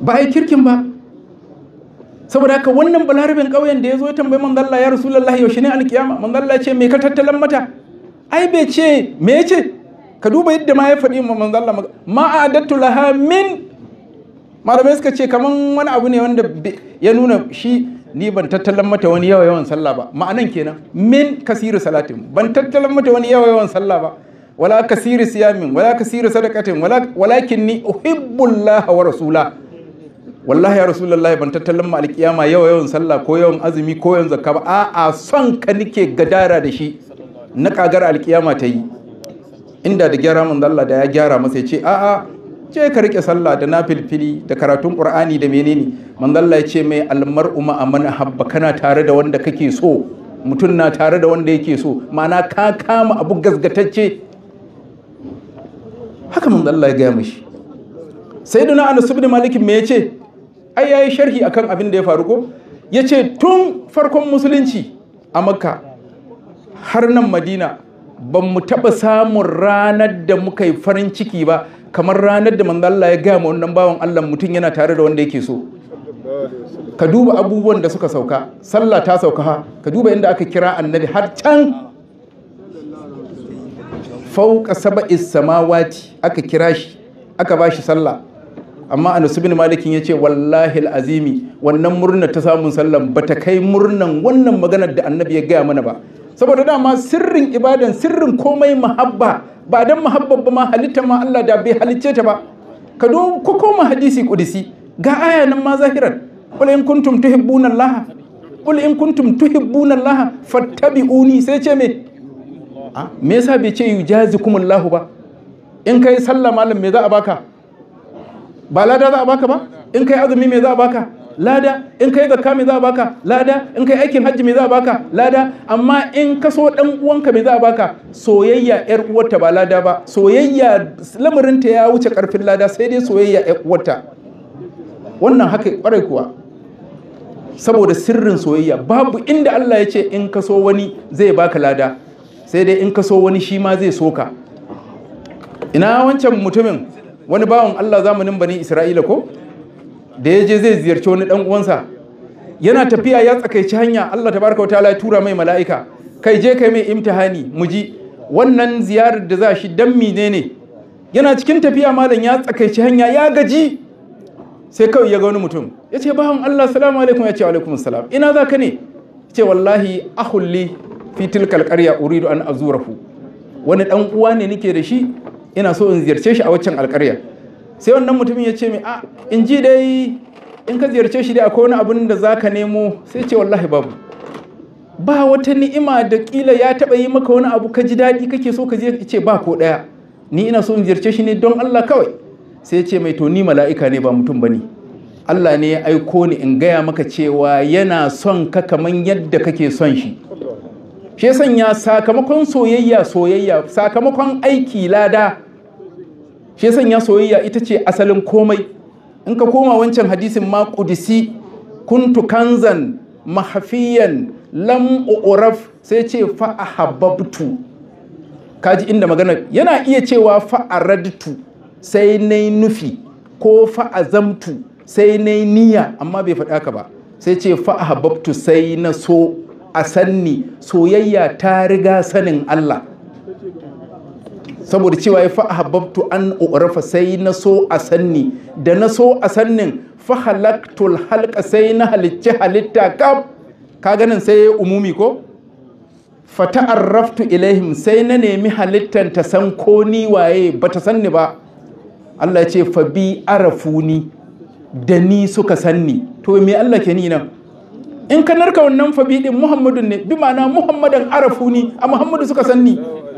ba a yi kirkin ba saboda haka wannan balarabin ƙauyen da ya zo ya tambayi manzo Allah ya rasulullahi yaushe ne alkiyama manzo Allah ya ce me ka tattalan mata ai bai ce me ya ce ka duba yadda ma ya faɗi ma manzo Allah ma a'adattu laha min malamai suka ce kaman wani abu ne wanda ya nuna shi ni ban tattalan mata wani yawa yawan sallah ba ma'anan kenan min kasiru salatin ban tattalan mata wani yawa yawan sallah ba wala kasiru siyamin wala kasiru sadaqatin wala walakin ni uhibbullah wa rasula wallahi ya rasulullahi ban tattalan ma alkiyama yawa yawan sallah ko yawan azumi ko yawan zakka ba a'a son ka nike gadara da shi na kagar alkiyama ta yi inda da gyara manzo Allah da ya gyara masa ya ce a'a je ka rike sallah da nafilfili da karatun qur'ani da menene manzo Allah ya ce mai almar'u ma amana habba kana tare da wanda kake so mutum na tare da wanda yake so ma'ana ka kama abu gasgatacce haka manzo Allah ya gaya mishi sayyidina Anas ibn Malik me yace ai yayi sharhi akan abin da ya faru ko yace tun farkon musulunci a Makka har nan Madina ban mu taɓa samun ranar da muka yi farin ciki ba kamar ranar da manzo Allah ya gaya ma wannan bawan Allah mutum yana tare da wanda yake so ka duba abubuwan da suka sauka sallah ta sauka ha ka duba inda aka kira annabi har can fauka saba'is samawati aka kira shi aka ba shi sallah amma anas bin malikin yace wallahi azimi wannan murna ta samun sallan bata kai murnan wannan maganar da annabi ya gaya mana ba saboda dama sirrin ibadan sirrin komai mahabba ba dan mahabba ba ma halitta ma Allah da bai halicce ta ba ka do ko koma hadisi kudisi ga aya nan ma zahiran qul in kuntum tuhibbuna Allah qul in kuntum tuhibbuna Allah fattabi'uni sai ce me a me yasa bai ce yujazikumullahu ba in kai sallah malam me za a baka ba lada za a baka ba in kai azumi me za a baka lada in kai zakka me za a baka lada in kai aikin hajji me za a baka lada amma in ka so dan uwanka me za a baka soyayya yar uwarta ba lada ba soyayya lamarinta ya wuce karfin lada sai dai soyayya yar uwarta wannan haka kwarai kuwa saboda sirrin soyayya babu inda Allah ya ce in ka so wani zai baka lada sai dai in ka so wani shi ma zai soka ina wancan mutumin wani bawan Allah zamanin bani Isra'ila ko da ya je zai ziyarci wani dan uwansa yana tafiya ya tsakaici hanya Allah tabaraka wataala ya tura mai mala'ika kai je kai mai imtihani mu ji wannan ziyarar da za shi dan menene yana cikin tafiya malam ya tsakaici hanya ya gaji sai kawai ya ga wani mutum ya ce bawan Allah salamu alaikum ya ce alaikum salam ina za ka ne ya ce wallahi ahulli fi tilkal qarya uridu an azurahu wani dan uwa ne nake da shi ina so in ziyarce shi a waccan alƙarya sai wannan mutumin ya ce mai a in ji dai in ka ziyarce shi dai akwai wani abin da za ka nemo sai ce wallahi babu ba wata ni'ima da kila ya taɓa yi maka wani abu ka ji daɗi kake so ka ce ba ko ɗaya ni ina so in ziyarce shi ne don Allah kawai sai ce mai to ni mala'ika ne ba mutum ba ne Allah ne ya aiko ni in gaya maka cewa yana son ka kaman yadda kake son shi shi sanya sakamakon soyayya soyayya sakamakon aiki lada shi sanya soyayya ita ce asalin komai in ka koma wancan hadisin ma kudisi kuntu kanzan mahafiyan lam uraf sai ce fa ahabbtu kaji inda magana yana iya cewa fa aradtu sai na nufi ko fa azamtu sai na niyya amma bai faɗa ka ba sai ce fa ahabbtu sai na so a sanni soyayya ta riga sanin Allah saboda cewa ya fa ahabbtu an urafa sai na so a sanni da na so a sannin fa halaktul halka sai na halicci halitta kaf ka ganin sai ya umumi ko fa ta'arraftu ilaihim sai na nemi halittan ta san ko ni waye bata sanni ba Allah ya ce fa bi arafuni da ni suka sanni to me Allah ke ni nan in ka narka wannan fa bi din Muhammadun ne bi ma'ana Muhammadan arafuni a Muhammadu suka sanni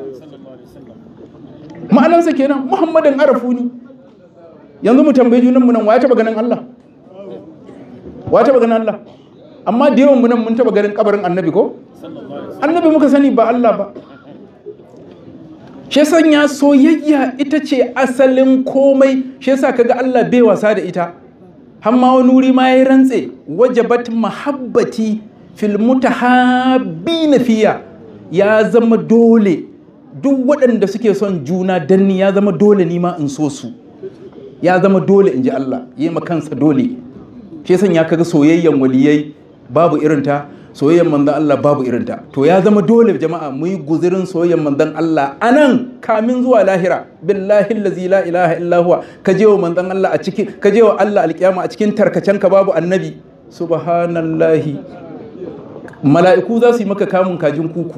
ma'anarsa kenan Muhammadan arafuni yanzu mu tambayi junan mu nan wa ya taba ganin Allah wa ya taba ganin Allah amma da yawan mu nan mun taba ganin kabarin annabi ko annabi muka sani ba Allah ba shi sanya soyayya ita ce asalin komai shi yasa kaga Allah bai wasa da ita hamma wani wuri ma ya rantse wajabat mahabbati fil mutahabbina fiya ya zama dole duk waɗanda suke son juna danni ya zama dole ni ma in so su ya zama dole in ji Allah yi ma kansa dole shi sanya kaga soyayyen waliyai babu irinta soyayyen manzon Allah babu irinta to ya zama dole jama'a mu yi guzirin soyayyen manzon Allah anan kamin zuwa lahira billahi allazi la ilaha illa huwa ka je wa manzon Allah a cikin ka je wa Allah alkiyama a cikin tarkacen ka babu annabi subhanallahi mala'iku za su yi maka kamun kajin kuku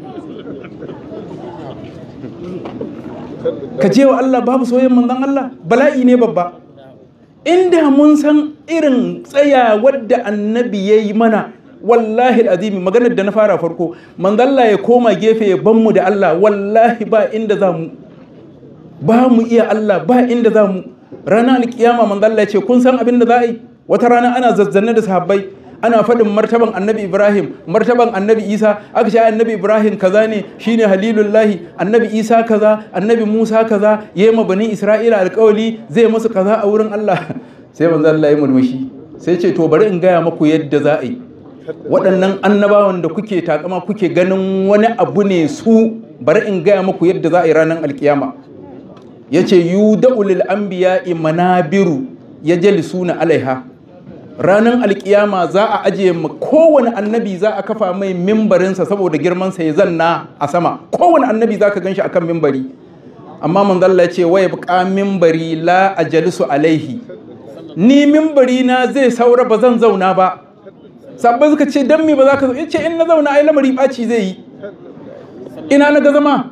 ka je wa Allah babu soyayyen manzon Allah bala'i ne babba inda mun san irin tsaya wadda annabi ya yi mana wallahi azimi maganar da na fara farko manzalla ya koma gefe ya ban mu da Allah wallahi ba inda za mu ba mu iya Allah ba inda za mu ranar alkiyama manzalla ya ce kun san abin da za a yi wata rana ana zazzanne da sahabbai ana faɗin martaban annabi ibrahim martaban annabi isa aka ce annabi ibrahim kaza ne shine halilullahi annabi isa kaza annabi musa kaza ya yi bani isra'ila alkawali zai musu kaza a wurin allah sai manzo allah ya murmushi sai ce to bari in gaya maku yadda za a yi waɗannan annabawan da kuke takama kuke ganin wani abu ne su bari in gaya maku yadda za a yi ranar alkiyama ya ce yuda'ulil anbiya'i manabiru ya jalisuna alaiha ranar alkiyama za a ajiye ma kowane annabi za a kafa mai mimbarinsa saboda girmansa ya zanna a sama kowane annabi za ka gan shi a kan mimbari amma manzalla ce waya buƙa mimbari la a jalisu alaihi ni mimbari na zai saura ba zan zauna ba sabbai suka ce don me ba za ka zo ce in na zauna ai lamari ɓaci zai yi ina na ga zama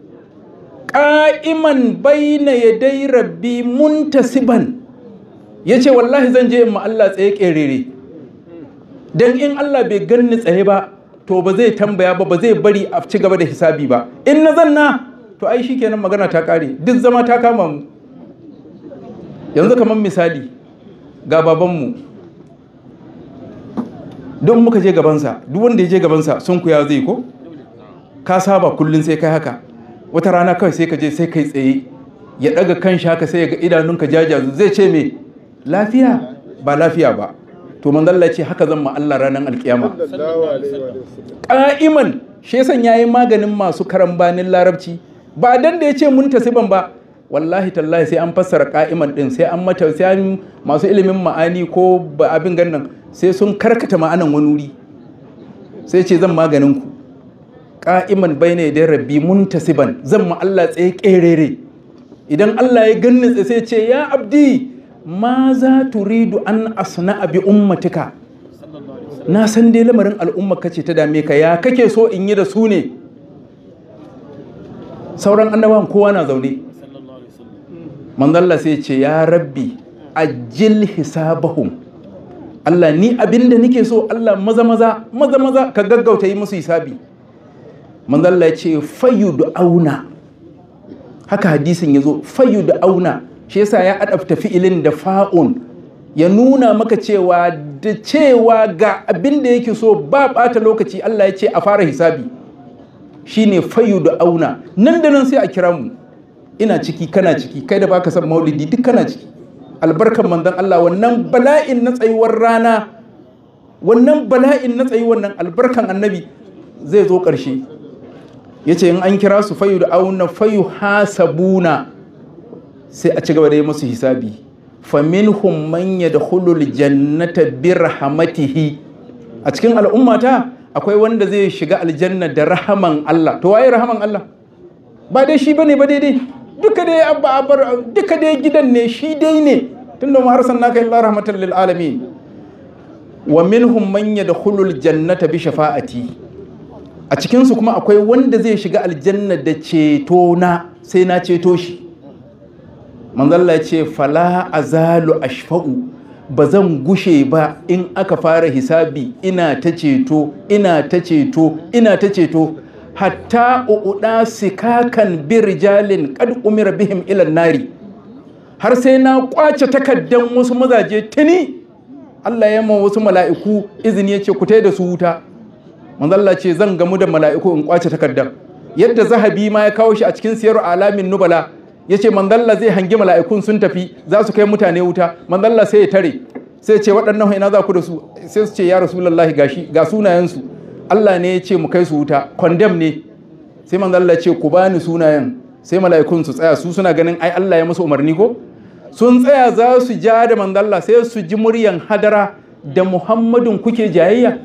ƙa'iman baina yadai rabbi muntasiban ya ce wallahi zan je in ma Allah tsaye ƙerere don in Allah bai ganni tsaye ba to ba zai tambaya ba ba zai bari a ci gaba da hisabi ba in na zanna to ai shikenan magana ta ƙare duk zama ta kama mu yanzu kamar misali ga babanmu don muka je gabansa duk wanda ya je gabansa sun kuya zai ko ka saba kullum sai kai haka wata rana kawai sai ka je sai kai tsaye ya ɗaga kan shi haka sai ya ga idanunka jajazu zai ce me lafiya ba lafiya ba to manzalla ce haka zan ma Allah ranar alkiyama ƙa'iman shi yasan yayi maganin masu karambanin larabci ba dan da ya ce mun tasiban ba wallahi tallahi sai an fassara ƙa'iman din sai an mata sai masu ilimin ma'ani ko ba abin gannan sai sun karkata ma'anan wani wuri sai ce zan maganin ku ƙa'iman bayne da rabbi muntasiban zan ma Allah tsaye ƙerere idan Allah ya ganni sai ce ya abdi ma za turidu an asna bi ummatika na san dai lamarin al'umma kace ta dame ka ya kake so in yi da su ne sauran annabawan kowa na zaune manzalla sai ce ya rabbi ajil hisabahum Allah ni abinda nake so Allah maza maza maza maza ka gaggauta yi musu hisabi manzalla ya ce fayyudu auna haka hadisin ya zo fayyudu auna shi yasa ya adabta fi'ilin da fa'un ya nuna maka cewa da cewa ga abin da yake so ba bata lokaci Allah ya ce a fara hisabi shine fayu da auna nan da nan sai a kira mu ina ciki kana ciki kai da baka san maulidi duk kana ciki albarkan manzon Allah wannan bala'in na tsayuwar rana wannan bala'in na tsayuwar nan albarkan annabi zai zo ƙarshe yace in an kira su fayu da auna fayu hasabuna sai a ci gaba da yi musu hisabi faminhum man yadkhulul jannata bi rahmatihi a cikin al'ummata akwai wanda zai shiga aljanna da rahaman Allah to waye rahaman Allah ba dai shi bane ba daidai duka dai abba abar duka dai gidan ne shi dai ne tunda mu arsalnaka illa rahmatan lil alamin wa minhum man yadkhulul jannata bi shafa'ati a cikin su kuma akwai wanda zai shiga aljanna da ceto na sai na ceto shi manzalla ya ce fala azalu ashfa'u ba zan gushe ba in aka fara hisabi ina ta ceto ina ta ceto ina ta ceto hatta uɗa sikakan birjalin kad umira bihim ilan nari har sai na kwace takaddan wasu mazaje tuni Allah ya ma wasu mala'iku izini ya ce ku da su wuta manzalla ce zan gamu da mala'iku in kwace takaddan yadda zahabi ma ya kawo shi a cikin siyar alamin nubala ya ce mandalla zai hangi mala'ikun sun tafi za su kai mutane wuta mandalla sai ya tare sai ce waɗannan ina za ku da su sai su ce ya rasulullahi gashi ga sunayensu Allah ne ya ce mu kai su wuta condemn ne sai mandalla ce ku bani sunayen sai mala'ikun su tsaya su suna ganin ai Allah ya musu umarni ko sun tsaya za su ja da manzalla sai su ji muryan hadara da muhammadun kuke jayayya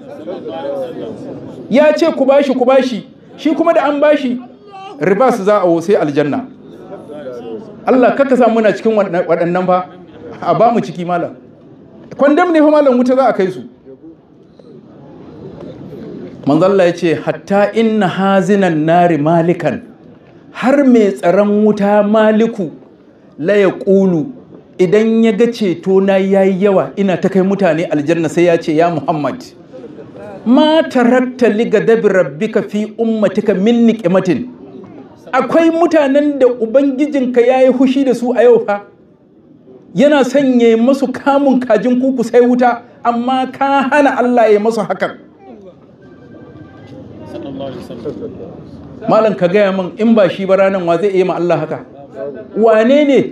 ya ce ku bashi ku bashi shi kuma da an bashi ribas za a sai aljanna Allah kaka sa muna cikin waɗannan fa a ba mu ciki malam kwandam ne fa malam wuta za a kai su manzalla ya ce hatta inna hazinan nari malikan har mai tsaron wuta maliku la ya ƙulu idan ya ga ceto na yayi yawa ina ta kai mutane aljanna sai ya ce ya muhammad ma tarakta li gadabi rabbika fi ummatika min niqmatin akwai mutanen da ubangijinka yayi hushi da su a yau fa yana sanye masu kamun kajin kuku sai wuta amma ka hana Allah ya masu hakan malam ka gaya min in ba shi ba ranan wa zai iya ma Allah haka wane ne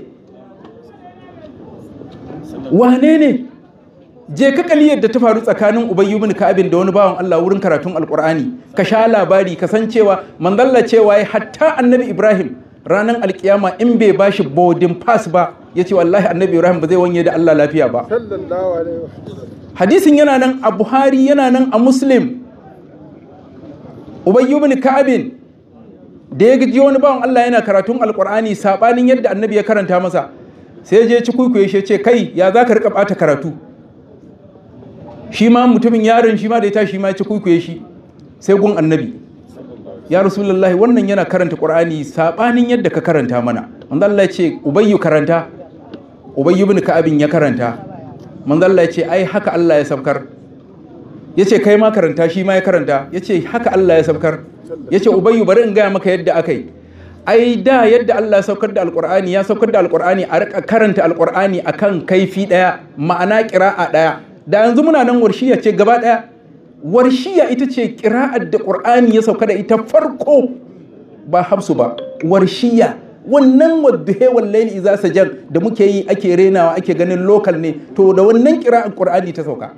wane ne je ka kaliyar da ta faru tsakanin ubayyu bin ka'abin da wani bawan Allah wurin karatun alkur'ani ka sha labari ka san cewa manzalla cewa ya hatta annabi ibrahim ranar alkiyama in bai bashi boarding pass ba ya ce wallahi annabi ibrahim ba zai wanye da Allah lafiya ba hadisin yana nan a buhari yana nan a muslim ubayyu bin ka'abin da ya gaji wani bawan Allah yana karatun alkur'ani sabanin yadda annabi ya karanta masa sai je ci kuikuye shi ce kai ya za ka rika bata karatu shi ma mutumin yaron shi ma da ya tashi ma ya ci kuikuye shi sai gun annabi ya rasulullahi wannan yana karanta qur'ani sabanin yadda ka karanta mana manzo Allah ya ce ubayyu karanta ubayyu bin ka'abin ya karanta manzo Allah ya ce ai haka Allah ya sabkar ya ce kai ma karanta shi ma ya karanta ya ce haka Allah ya sabkar ya ce ubayyu bari in gaya maka yadda aka yi ai da yadda Allah ya saukar da alkur'ani ya saukar da alkur'ani a rika karanta alkur'ani akan kaifi daya ma'ana kira'a daya da yanzu muna nan warshiya ce gaba daya warshiya ita ce kira'ar da qur'ani ya sauka da ita farko ba hafsu ba warshiya wannan wadduhe wallahi iza sajar da muke yi ake renawa ake ganin lokal ne to da wannan kira'ar qur'ani ta sauka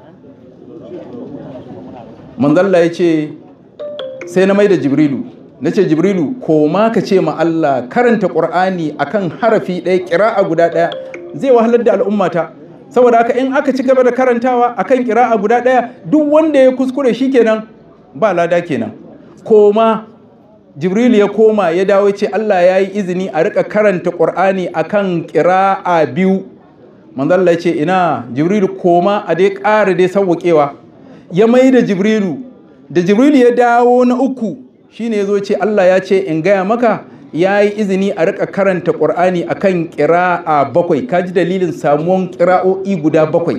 manzalla ya ce sai na mai da jibrilu na ce jibrilu ko ma ka ce ma Allah karanta ƙur'ani akan harafi ɗaya ƙira'a guda ɗaya zai wahalar da al'ummata saboda haka in aka ci gaba da karantawa akan ƙira'a guda ɗaya duk wanda ya kuskure shi kenan ba lada kenan koma jibrilu ya koma ya dawo ce Allah ya yi izini a rika karanta ƙur'ani akan ƙira'a biyu manzalla ya ce ina jibrilu koma a dai ƙara dai sauwaƙewa ya mai da jibrilu da jibrilu ya dawo na uku shine ya zo ce Allah ya ce in gaya maka ya yi izini a rika karanta ƙur'ani a kan ƙira'a bakwai ka ji dalilin samuwan ƙira'o'i guda bakwai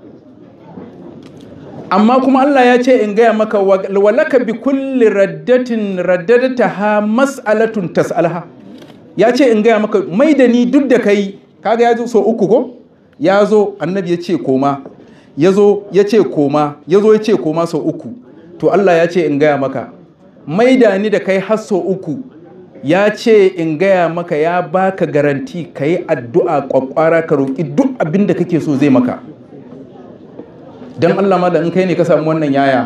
amma kuma Allah ya ce in gaya maka walaka bi kulli raddatin raddadata ha mas'alatun tas'alha ya ce in gaya maka mai da ni duk da kai kaga ya zo so uku ko ya zo annabi ya ce koma ya zo ya ce koma ya zo ya ce koma sau uku to Allah ya ce in gaya maka maida ni da kai har sau uku ya ce in gaya maka ya baka garanti ka yi addu'a kwakwara ka roƙi duk abin da kake so zai maka don Allah malam in kai ne ka samu wannan yaya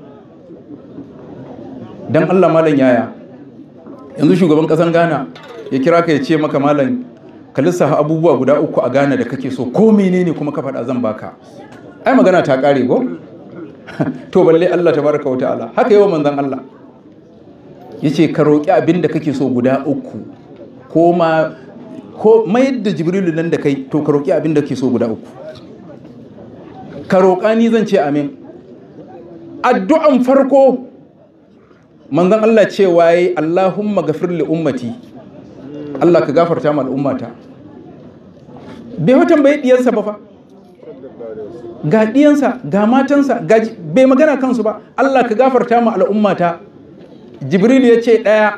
don Allah malam yaya yanzu shugaban ƙasan Ghana ya kira ka ya ce maka malam ka lissafa abubuwa guda uku a Ghana da kake so ko menene kuma ka faɗa zan baka ai magana ta ƙare ko to balle Allah tabaraka wa ta'ala haka yawa manzon Allah yace ka roƙi abin da kake so guda uku ko ma ko mayar da jibrilu nan da kai to ka roƙi abin da kake so guda uku ka roƙa ni zan ce amin addu'an farko manzon Allah ce waye Allahumma gafir li ummati Allah ka gafarta ma al'ummata bai watan bai diyarsa ba fa ga ɗiyansa ga matansa bai magana kansu ba Allah ka gafarta ma al'ummata jibril ya ce ɗaya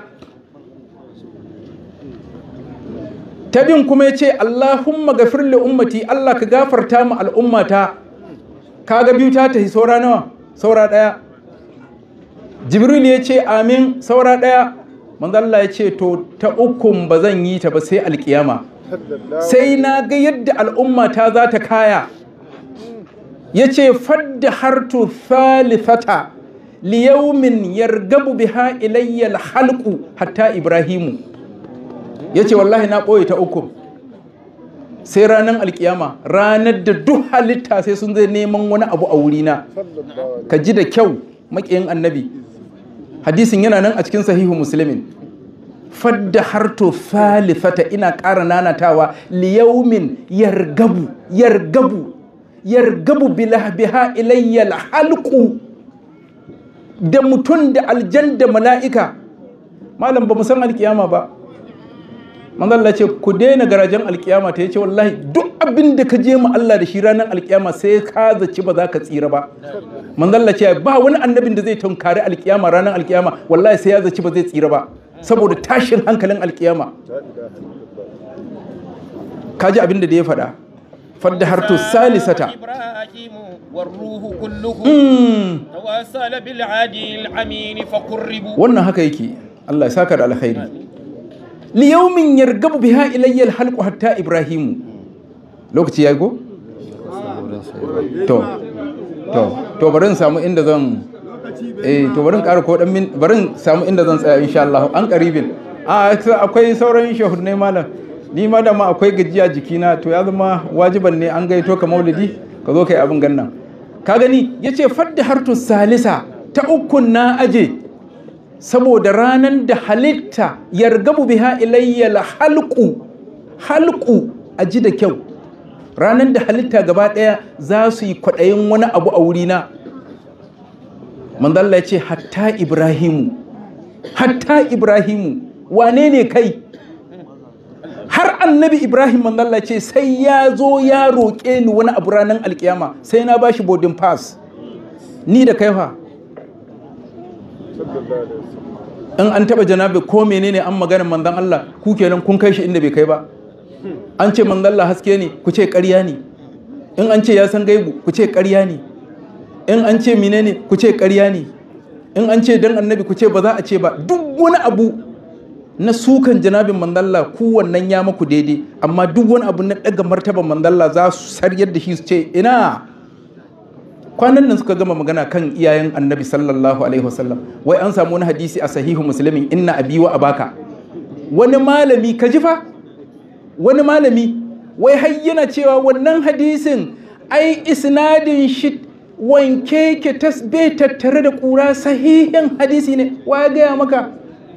tabin kuma ya ce Allahumma gafir li ummati Allah ka gafarta ma al'ummata kaga biyu ta tafi saura nawa saura ɗaya jibril ya ce amin saura ɗaya manzo Allah ya ce to ta ukun ba zan yi ta ba sai alkiyama sai na ga yadda al'ummata za ta kaya ya ce fadda hartu thalithata liyaumin yargabu biha ilayyal halku hatta ibrahimu ya ce wallahi na ɓoye ta uku sai ranar alkiyama ranar da duk halitta sai sun zai neman wani abu a wurina ka ji da kyau maƙiyin annabi hadisin yana nan a cikin sahihu musulmin fadda harto falifata ina ƙara nanatawa liyaumin yargabu yargabu yargabu biha ilayyal halku da mutum da aljan da mala'ika malam ba san alkiyama ba manzalla ce ku daina garajen alkiyama ta yace wallahi duk abin da ka je mu Allah da shi ranar alkiyama sai ka zaci ba za ka tsira ba manzalla ce ba wani annabin da zai tunkari alkiyama ranar alkiyama wallahi sai ya zaci ba zai tsira ba saboda tashin hankalin alkiyama kaji abin da ya faɗa fadda harto salisata إبراهيم والروح كلهم تواصل بالعادي الأمين فقربوا wannan haka yake Allah ya saka da alkhairi li yawmin yargabu biha ilayya alhalqu hatta ibrahimu lokaci yayi go to to to bari in samu inda zan eh to bari in ƙara ko dan min bari in samu inda zan tsaya insha Allah an qaribin a akwai sauran shahudnai malam ni ma da ma akwai gajiya jikina to ya zama wajiban ne an gaito ka maulidi ka zo kai abin gannan ka gani yace fadda hartu salisa ta ukun na aje saboda ranar da halitta yargabu biha ilayya halku halku a ji da kyau ranar da halitta gaba ɗaya za su yi kwaɗayin wani abu a wurina manzalla ce hatta ibrahimu hatta ibrahimu wane ne kai har annabi ibrahim manzalla ce sai ya zo ya roƙe ni wani abu ranar alkiyama sai na bashi boarding pass ni da kaifa in an taba janabi ko menene an maganin manzon Allah ku kenan kun kai shi inda bai kai ba an ce manzon Allah haske ne ku ce ƙarya ne in an ce ya san gaibu ku ce ƙarya ne in an ce menene ku ce ƙarya ne in an ce dan annabi ku ce ba za a ce ba duk wani abu na sukan janabin mandalla ku wannan ya maku daidai amma duk wani abu na daga martaban mandalla za su saryar da shi su ce ina kwanan nan suka gama magana kan iyayen annabi sallallahu alaihi wasallam wai an samu wani hadisi a sahihu muslimin inna abi wa abaka wani malami ka ji fa wani malami wai har yana cewa wannan hadisin ai isnadin shi wanke ke tasbe tattare da kura sahihin hadisi ne wa ya gaya maka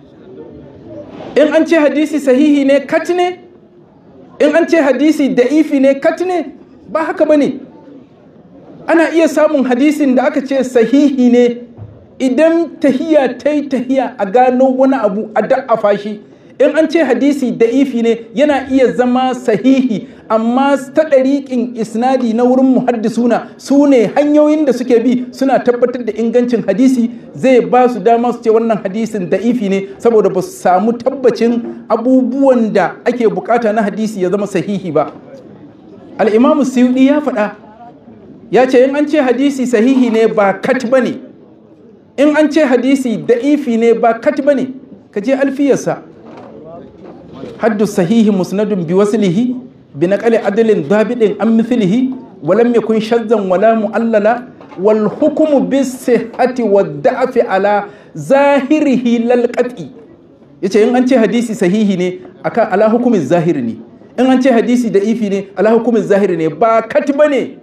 in an ce hadisi sahihi ne kat ne in an ce hadisi da'ifi ne kat ne ba haka ba ne ana iya samun hadisin da aka ce sahihi ne idan tahiya ta yi tahiya a gano wani abu a da'afa shi in an ce hadisi da'ifi ne yana iya zama sahihi amma ta ɗariƙin isnadi na wurin muhaddisuna su ne hanyoyin da suke bi suna tabbatar da ingancin hadisi zai ba su dama su ce wannan hadisin da'ifi ne saboda ba su samu tabbacin abubuwan da ake bukata na hadisi ya zama sahihi ba al'imamu suyuɗi ya faɗa ya ce in an ce hadisi sahihi ne ba kat ba ne in an ce hadisi da'ifi ne ba kat ba ne ka je alfiyarsa haddu sahihi musnadun bi waslihi bi naqali adalin dabidin an mithlihi wa lam yakun shazzan wala mu'allala wal hukmu bis sihhati wad da'fi ala zahirihi lal qat'i yace in an ce hadisi sahihi ne akan ala hukumin zahiri ne in an ce hadisi da'ifi ne ala hukumin zahiri ne ba kat bane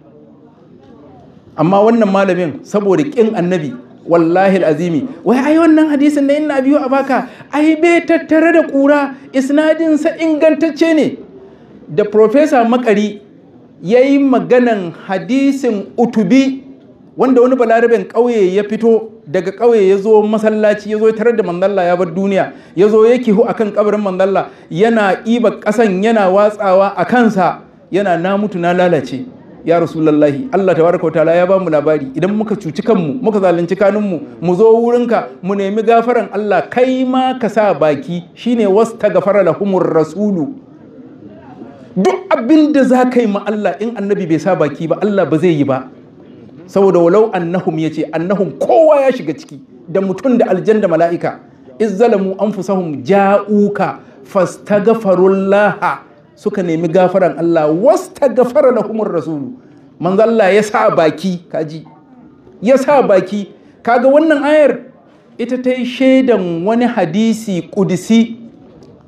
amma wannan malamin saboda kin annabi wallahi azimi wai ai wannan hadisin da inna biyu a baka ai bai tattare da kura isnadinsa ingantacce ne da profesa makari ya yi maganan hadisin utubi wanda wani balaraben ƙauye ya fito daga ƙauye ya zo masallaci ya zo tare da mandalla ya bar duniya ya zo ya kihu akan kabarin mandalla yana iba ƙasan yana watsawa a kansa yana na mutu na lalace ya rasulallahi Allah tabaraka ta'ala ya ba mu labari idan muka cuci kanmu muka zalunci kanunmu mu zo wurinka mu nemi gafaran Allah kai ma ka sa baki shine wasta gafara lahumur rasulu duk abin da za ka yi ma Allah in annabi bai sa baki ba Allah ba zai yi ba saboda walau annahum yace annahum kowa ya shiga ciki da mutum da aljan da mala'ika izzalamu anfusahum ja'uka fastaghfirullaha suka nemi gafaran Allah wasta gafara lahumur rasulu manzo Allah ya sa baki kaji ya sa baki kaga wannan ayar ita ta yi shaidan wani hadisi kudisi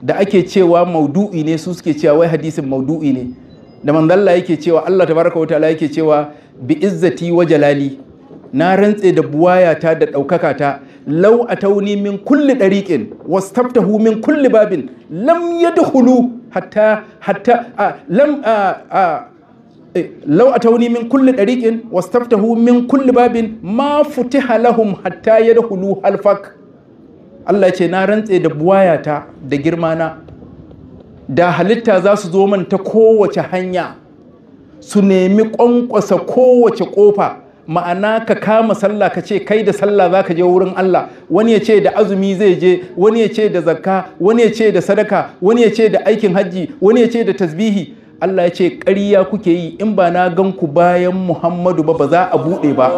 da ake cewa maudu'i ne su suke cewa wai hadisin maudu'i ne da manzalla yake cewa Allah tabaraka wa ta'ala yake cewa bi izzati wa jalali na rantse da buwayata da ɗaukaka ta lau atauni min kulli ɗariƙin wastaftahu min kulli babin lam yadkhulu hatta hatta a, lam a, a, eh, lau atauni min kulli ɗariƙin wastaftahu min kulli babin ma futiha lahum hatta yadkhulu halfak Allah ce na rantse da buwayata da girmana da halitta za su zo man ta kowace hanya su nemi ƙwanƙwasa kowace ƙofa ma'ana ka kama sallah ka ce kai da sallah za ka je wurin Allah wani ya ce da azumi zai je wani ya ce da zakka wani ya ce da sadaka wani ya ce da aikin hajji wani ya ce da tasbihi Allah ya ce ƙarya kuke yi in ba na gan ku bayan Muhammadu ba ba za a buɗe ba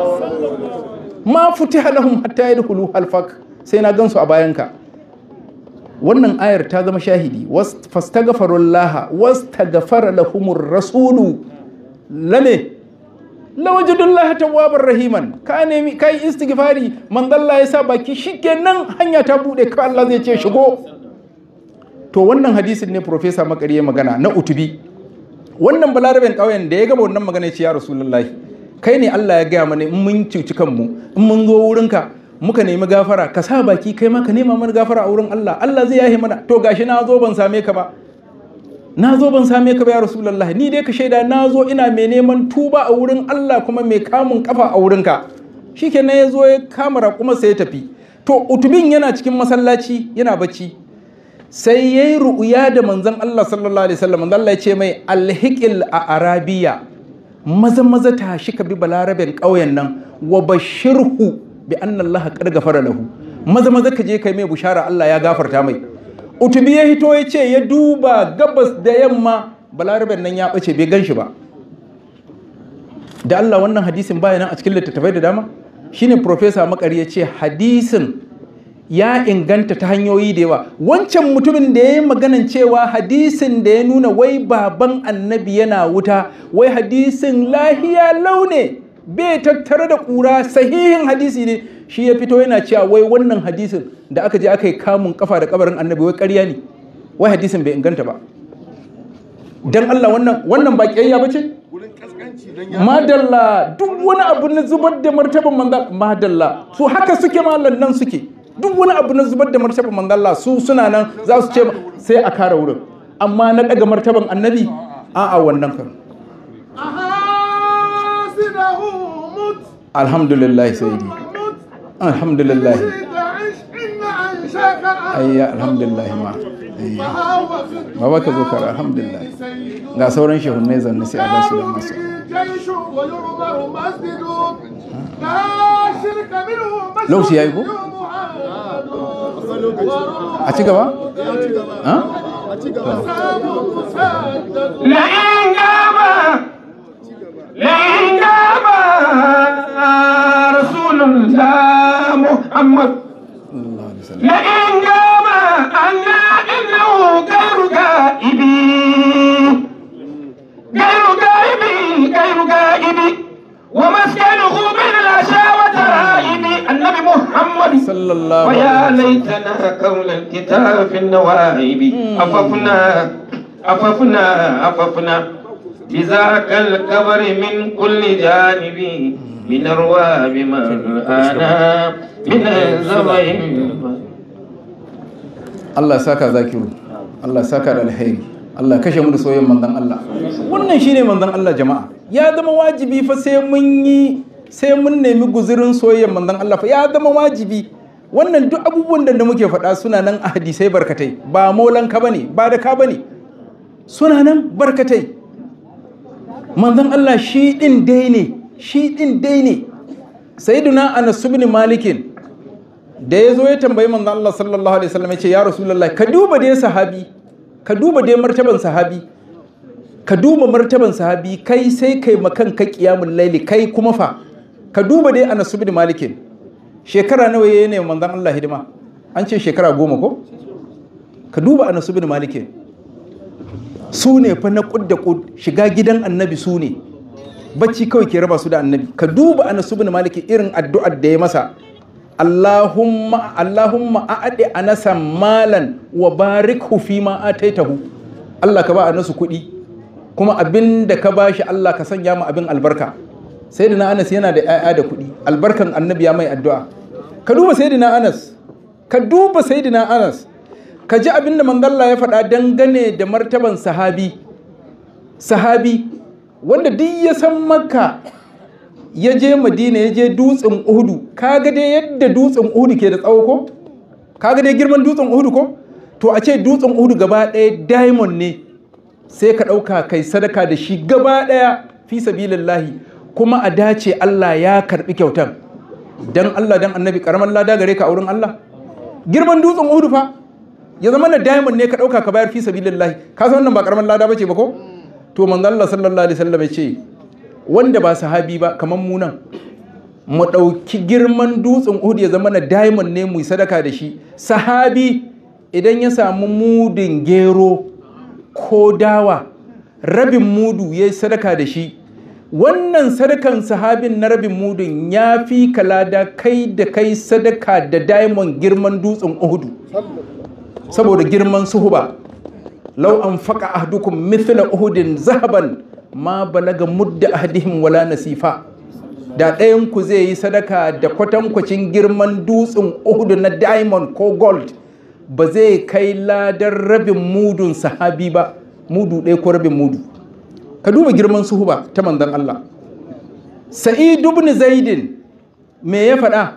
ma futiha lahum hatta yadkhulu halfak sai na gansu a bayanka wannan ayar ta zama shahidi fastaghfirullah wastaghfara lahumur rasulu lame lawajidullahi tawwabar rahiman ka nemi kai istighfari manzalla ya sa baki shikenan hanya ta bude ka Allah zai ce shigo to wannan hadisin ne professor makari ya magana na utubi wannan balaraben ƙauyen da ya gaba wannan magana ya ce ya rasulullahi kai ne Allah ya gaya mana in mun cuci kanmu in mun zo wurinka muka nemi gafara ka sa baki kai ma ka nema mana gafara a wurin Allah Allah zai yahe mana to gashi na zo ban same ka ba na zo ban same ka ba ya rasulullahi ni dai ka shaida na zo ina mai neman tuba a wurin Allah kuma mai kamun kafa a wurinka shikenan ya zo ya kama raƙuma sai ya tafi to utubin yana cikin masallaci yana bacci sai ya yi ru'uya da manzon Allah sallallahu alaihi wasallam manzon Allah ya ce mai alhiqil a arabiya maza maza tashi ka bi balaraben ƙauyen nan wa bashirhu bi anna Allah qad gafara lahu maza maza ka je kai mai bushara Allah ya gafarta mai utubi ya hito ya ce ya duba gabas da yamma balaraben nan ya bace bai gan shi ba da Allah wannan hadisin baya nan a cikin littattafai da dama shine professor makari ya ce hadisin ya inganta ta hanyoyi da yawa wancan mutumin da ya yi maganan cewa hadisin da ya nuna wai baban annabi yana wuta wai hadisin lahiya laune bai tattare da ƙura sahihin hadisi ne shi ya fito yana cewa wai wannan hadisin da aka je aka yi kamun kafa da kabarin annabi wai ƙarya ne wai hadisin bai inganta ba dan Allah wannan wannan ba kiyayya bace madalla duk wani abu na zubar da martaban manzal madalla su haka suke mallan nan suke duk wani abu na zubar da martaban manzalla su suna nan za su ce sai a kare wurin amma na daga martaban annabi a'a wannan kan أحاسنه مت alhamdulillah sayyidi مت alhamdulillah تعش إن عيشك ayya alhamdulillah ma ayya فهو في baba ka zo kar alhamdulillah سيد ga sauran shehunai zanne sai a ba su da masu جيش ويعمر مسجد لا شرك منه مشروع Lokaci yayi ko? a ci gaba ha لئن جاب لئن جاب رسول الله محمد Allah alaihi wasallam لئن جاب أنا إنه غير غائب غير غائب غير غائب ومسكنه من العشاء وترائب النبي محمد sallallahu ويا alaihi ليتنا قول الكتاب في النواهب أففنا أففنا أففنا بذاك الكبر من كل جانب من أرواب من أنا من الزبين Allah saka zakiru Allah saka da alheri Allah kashe mu da soyayyen manzon Allah wannan shine manzon Allah jama'a ya zama wajibi fa sai mun yi sai mun nemi guzurin soyayyen manzon Allah fa ya zama wajibi wannan duk abubuwan da muke faɗa suna nan a hadisai barkatai ba maulan ka bane ba da ka bane suna nan barkatai manzon Allah shi din dai ne shi din dai ne sayyiduna Anas ibn Malikin da ya zo ya tambayi manzon Allah sallallahu alaihi wasallam ya ce ya rasulullahi ka duba dai sahabi ka duba dai martaban sahabi ka duba martaban sahabi kai sai kai makan ka qiyamul laili kai kuma fa ka duba dai Anas ibn Malik shekara nawa yayi ne manzon Allah hidima an ce shekara goma ko ka duba Anas ibn Malik su ne fa na kud da kud shiga gidan annabi su ne bacci kawai ke raba su da annabi ka duba Anas ibn Malik irin addu'ar da ya masa Allahumma Allahumma a'adi anasa malan wa barikhu fi ma ataitahu Allah ka ba anasu kuɗi kuma abin da ka bashi Allah ka sanya mu abin albarka sayyidina Anas yana da 'ya'ya da kuɗi albarkan annabi ya mai addu'a ka duba sayyidina Anas ka duba sayyidina Anas ka ji abin da manzalla ya faɗa dangane da martaban sahabi sahabi wanda duk ya san makka ya je madina ya je dutsen uhudu kaga dai yadda dutsen uhudu ke da tsawo ko kaga dai girman dutsen uhudu ko to a ce dutsen uhudu gaba ɗaya diamond ne sai ka ɗauka kai sadaka da shi gaba ɗaya fi sabilillahi kuma a dace Allah ya karɓi kyautan dan Allah dan annabi karaman lada gare ka a wurin Allah girman dutsen uhudu fa ya zama na diamond ne ka ɗauka ka bayar fi sabilillahi ka san wannan ba karaman lada bace ba ko to manzo Allah sallallahu alaihi wasallam ya ce wanda ba sahabi ba kamar mu nan mu ɗauki girman dutsen Uhud ya zama na diamond ne mu sadaka da shi sahabi idan ya samu mudin gero ko dawa rabin mudu ya sadaka da shi wannan sadakan sahabin na rabin mudun ya fi kalada kai da kai sadaka da diamond girman dutsen Uhud saboda girman suhuba lau an faƙa ahdukum mithla uhudin zahaban ma balaga mudda ahdihim wala nasifa da ɗayan ku zai yi sadaka da kwatankwacin girman dutsen uhudu na diamond ko gold ba zai kai ladar rabin mudun sahabi ba mudu ɗaya ko rabin mudu ka duba girman suhuba ta manzon Allah sa'id ibn zaidin me ya faɗa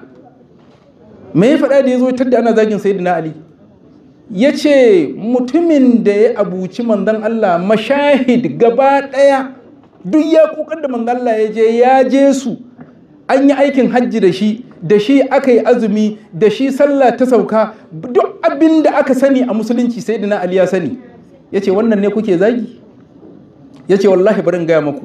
me ya faɗa da ya zo tadda ana zagin sayyidina ali ya ce mutumin da ya abuci manzon Allah mashahid gaba ɗaya duk ya kukan da manzon Allah ya je ya je su an yi aikin hajji da shi da shi aka yi azumi da shi sallah ta sauka duk abin da aka sani a musulunci sai dina Ali ya sani ya ce wannan ne kuke zagi ya ce wallahi barin gaya maku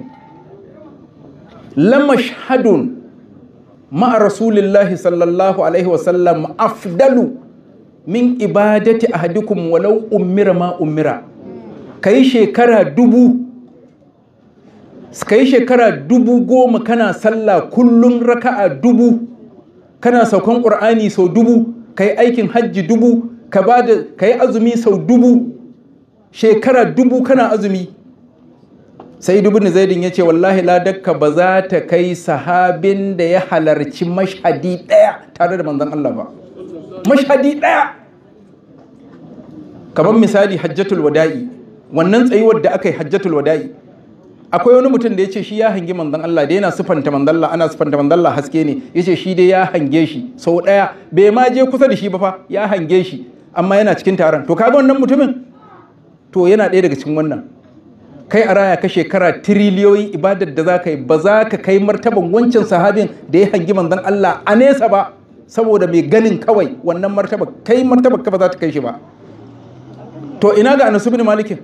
lamashhadun ma'a rasulillahi sallallahu alaihi wasallam afdalu min ibadati ahadikum walau ummira ma ummira kai shekara dubu kai shekara dubu goma kana sallah kullum raka'a dubu kana saukan qur'ani sau dubu kai aikin hajji dubu ka bada kai azumi sau dubu shekara dubu kana azumi sai dubu ne zaidin ya ce wallahi ladakka ba za ta kai sahabin da ya halarci mashhadi ɗaya tare da manzon Allah ba mashhadi ɗaya kamar misali hajjatul wada'i wannan tsayuwar da aka yi hajjatul wada'i akwai wani mutum da ya ce shi ya hangi manzon Allah da yana sufanta manzon Allah ana sufanta manzon Allah haske ne ya ce shi dai ya hange shi sau ɗaya bai ma je kusa da shi ba fa ya hange shi amma yana cikin taron to kaga wannan mutumin to yana ɗaya daga cikin wannan kai a raya ka shekara tiriliyoyin ibadar da za ka yi ba za ka kai martaban wancan sahabin da ya hangi manzon Allah a nesa ba saboda mai ganin kawai wannan martaba kai martaba ka ba za ta kai shi ba to ina ga Anas ibn Malik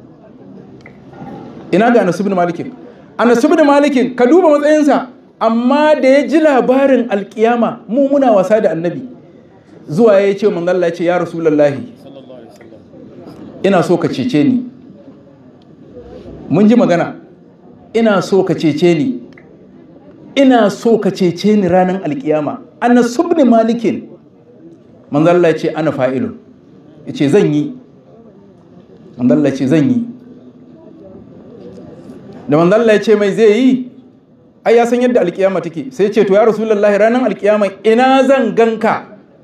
ina ga Anas ibn Malik Anas ibn Malik ka duba matsayinsa amma da ya ji labarin alkiyama mu muna wasa da annabi zuwa ya ce manzon Allah ya ce ya rasulullahi ina so ka cece ni mun ji magana ina so ka cece ni ina so ka cece ni ranar alkiyama ana subni malikin manzalla ce ana fa'ilun ya ce zan yi manzalla ce zan yi da manzalla ya ce mai zai yi ai ya san yadda alkiyama take sai ce to ya rasulullahi ranar alkiyama ina zan ganka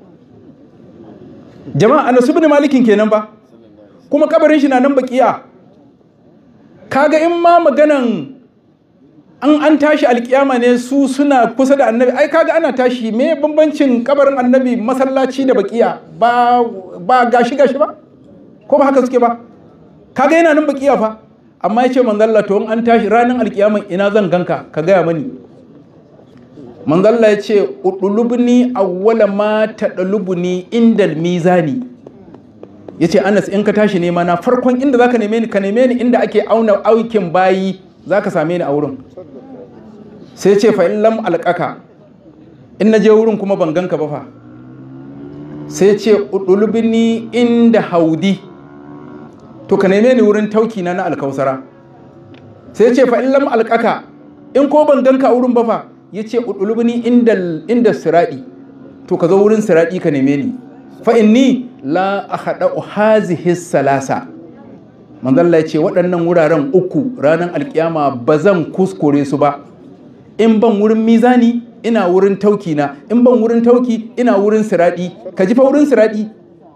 jama'a ana subni malikin kenan ba kuma kabarin shi na nan bakiya kaga in ma maganan an an tashi alkiyama ne su suna kusa da annabi ai kaga ana tashi me bambancin kabarin annabi masallaci da bakiya ba ba gashi gashi ba ko ba haka suke ba kaga yana nan bakiya fa amma ya ce manzalla to in an tashi ranar alkiyama ina zan ganka ka gaya mani manzalla ya ce udulubni awwala ma tadalubuni indal mizani ya ce anas in ka tashi nema na farkon inda za ka neme ni ka neme ni inda ake auna aikin bayi za ka same ni a wurin sai ce fa'in lam alƙaka in na je wurin kuma ban ganka ba fa sai ce udulubini inda haudi to ka neme ni wurin tauki na na alkausara sai ce fa'in lam alƙaka in ko ban ganka a wurin ba fa ya ce udulubini inda siraɗi to ka zo wurin siradi ka neme ni fa inni la ahada hazihi salasa manzon Allah ya ce waɗannan wuraren uku ranar alkiyama ba zan kuskure su ba in ban wurin mizani ina wurin tauki na in ban wurin tauki ina wurin siradi ka ji fa wurin siradi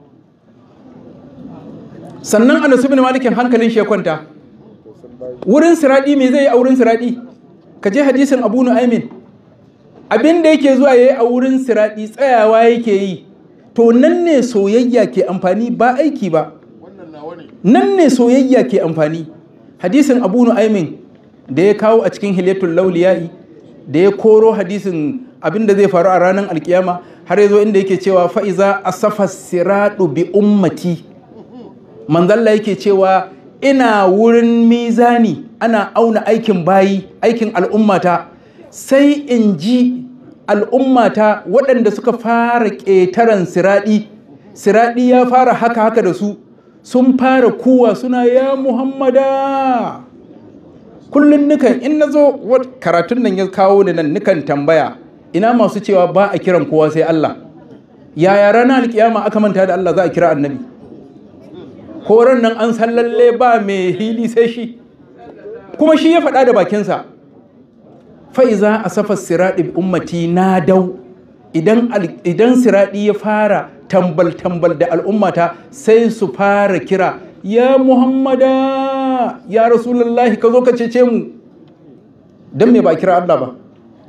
sannan anas ibn malikin hankalin shi ya kwanta wurin siradi me zai yi a wurin siradi ka je hadisin abu nu'aymin abin da yake zuwa yayi a wurin siradi tsayawa yake yi to nan ne soyayya ke amfani ba aiki ba nan ne soyayya ke amfani hadisin abu nu'aymin da ya kawo a cikin hilyatul lauliyai da ya koro hadisin abin da zai faru a ranar alkiyama har ya zo inda yake cewa fa'iza asafa siradu bi ummati manzalla yake cewa ina wurin mizani ana auna aikin bayi aikin al'ummata sai in ji al'ummata waɗanda suka fara ƙetaren siraɗi siraɗi ya fara haka haka da su sun fara kuwa suna ya muhammada kullum nukan in na zo karatun nan ya kawo ni nan nukan tambaya ina masu cewa ba a kiran kowa sai Allah yaya ranar alkiyama aka manta da Allah za a kira annabi ko ran nan an san lalle ba mai hili sai shi kuma shi ya faɗa da bakinsa fa'iza a safa siraɗi ummati na dau idan siraɗi ya fara tambal-tambal da al'ummata sai su fara kira ya muhammada ya rasulullahi ka zo ka cece mu don me ba kira Allah ba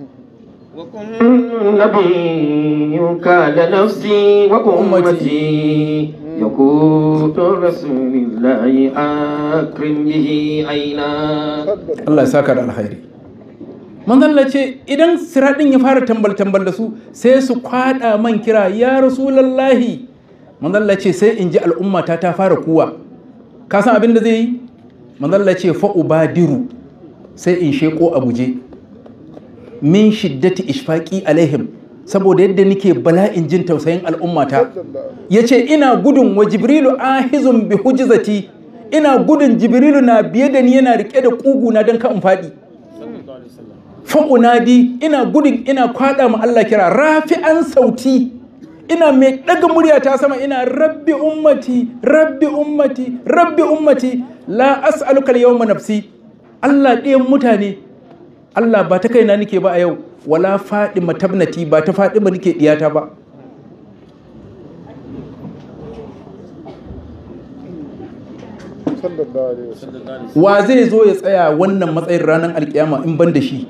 نبيك لنفسي وأمتي يقول رسول الله أكرم به عينا Allah ya saka da alkhairi manzalla ce idan siraɗin ya fara tambal-tambal da su sai su kwada man kira ya rasulallahi manzalla ce sai in ji al'ummata ta fara kuwa ka san abin da zai yi manzalla ce fa'ubadiru sai in sheko a guje min shiddati ishfaqi alaihim saboda yadda nake bala'in jin tausayin al'ummata yace ina gudun wa jibrilu ahizun bi hujzati ina gudun jibrilu na biye da ni yana rike da kuguna don ka in faɗi fa'unadi ina gudun ina kwada ma Allah kira rafi'an sauti ina mai ɗaga murya ta sama ina rabbi ummati rabbi ummati rabbi ummati la as'aluka al-yawma nafsi Allah ɗayan mutane Allah ba ta kaina nake ba a yau wala faɗi matabnati ba ta faɗi ba nake ɗiyata ba wa zai zo ya tsaya wannan matsayin ranar alkiyama in ban da shi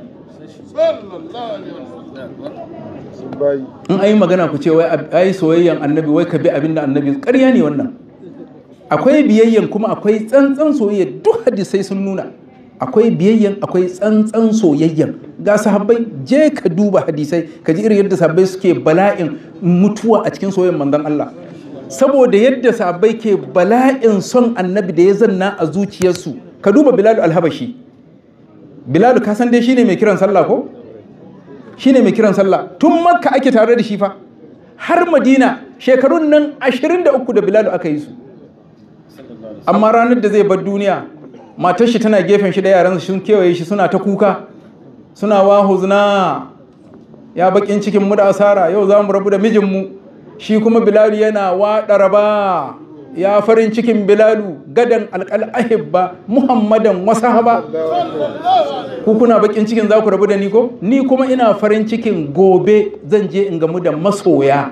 in ayi magana ku ce wai ayi soyayyan annabi wai ka bi abin da annabi ƙarya ne wannan akwai biyayyan kuma akwai tsantsan soyayya duk hadisai sun nuna akwai biyayyan akwai tsantsan soyayyan ga sahabbai je ka duba hadisai ka ji irin yadda sahabbai suke bala'in mutuwa a cikin soyayyan manzon Allah saboda yadda sahabbai ke bala'in son annabi da ya zanna a zuciyarsu ka duba bilalu alhabashi bilalu ka san dai shine mai kiran sallah ko shine mai kiran sallah tun makka ake tare da shi fa har madina shekarun nan 23 da bilalu aka yi su amma ranar da zai bar duniya matar shi tana gefen shi da yaran sun kewaye shi suna ta kuka suna wahuzna ya bakin cikin mu da asara yau za mu rabu da mijinmu shi kuma bilalu yana waɗa raba ya farin cikin bilalu gadan alƙal ahibba muhammadan wasahaba ku kuna bakin cikin za ku rabu da ni ko ni kuma ina farin cikin gobe zan je in gamu da masoya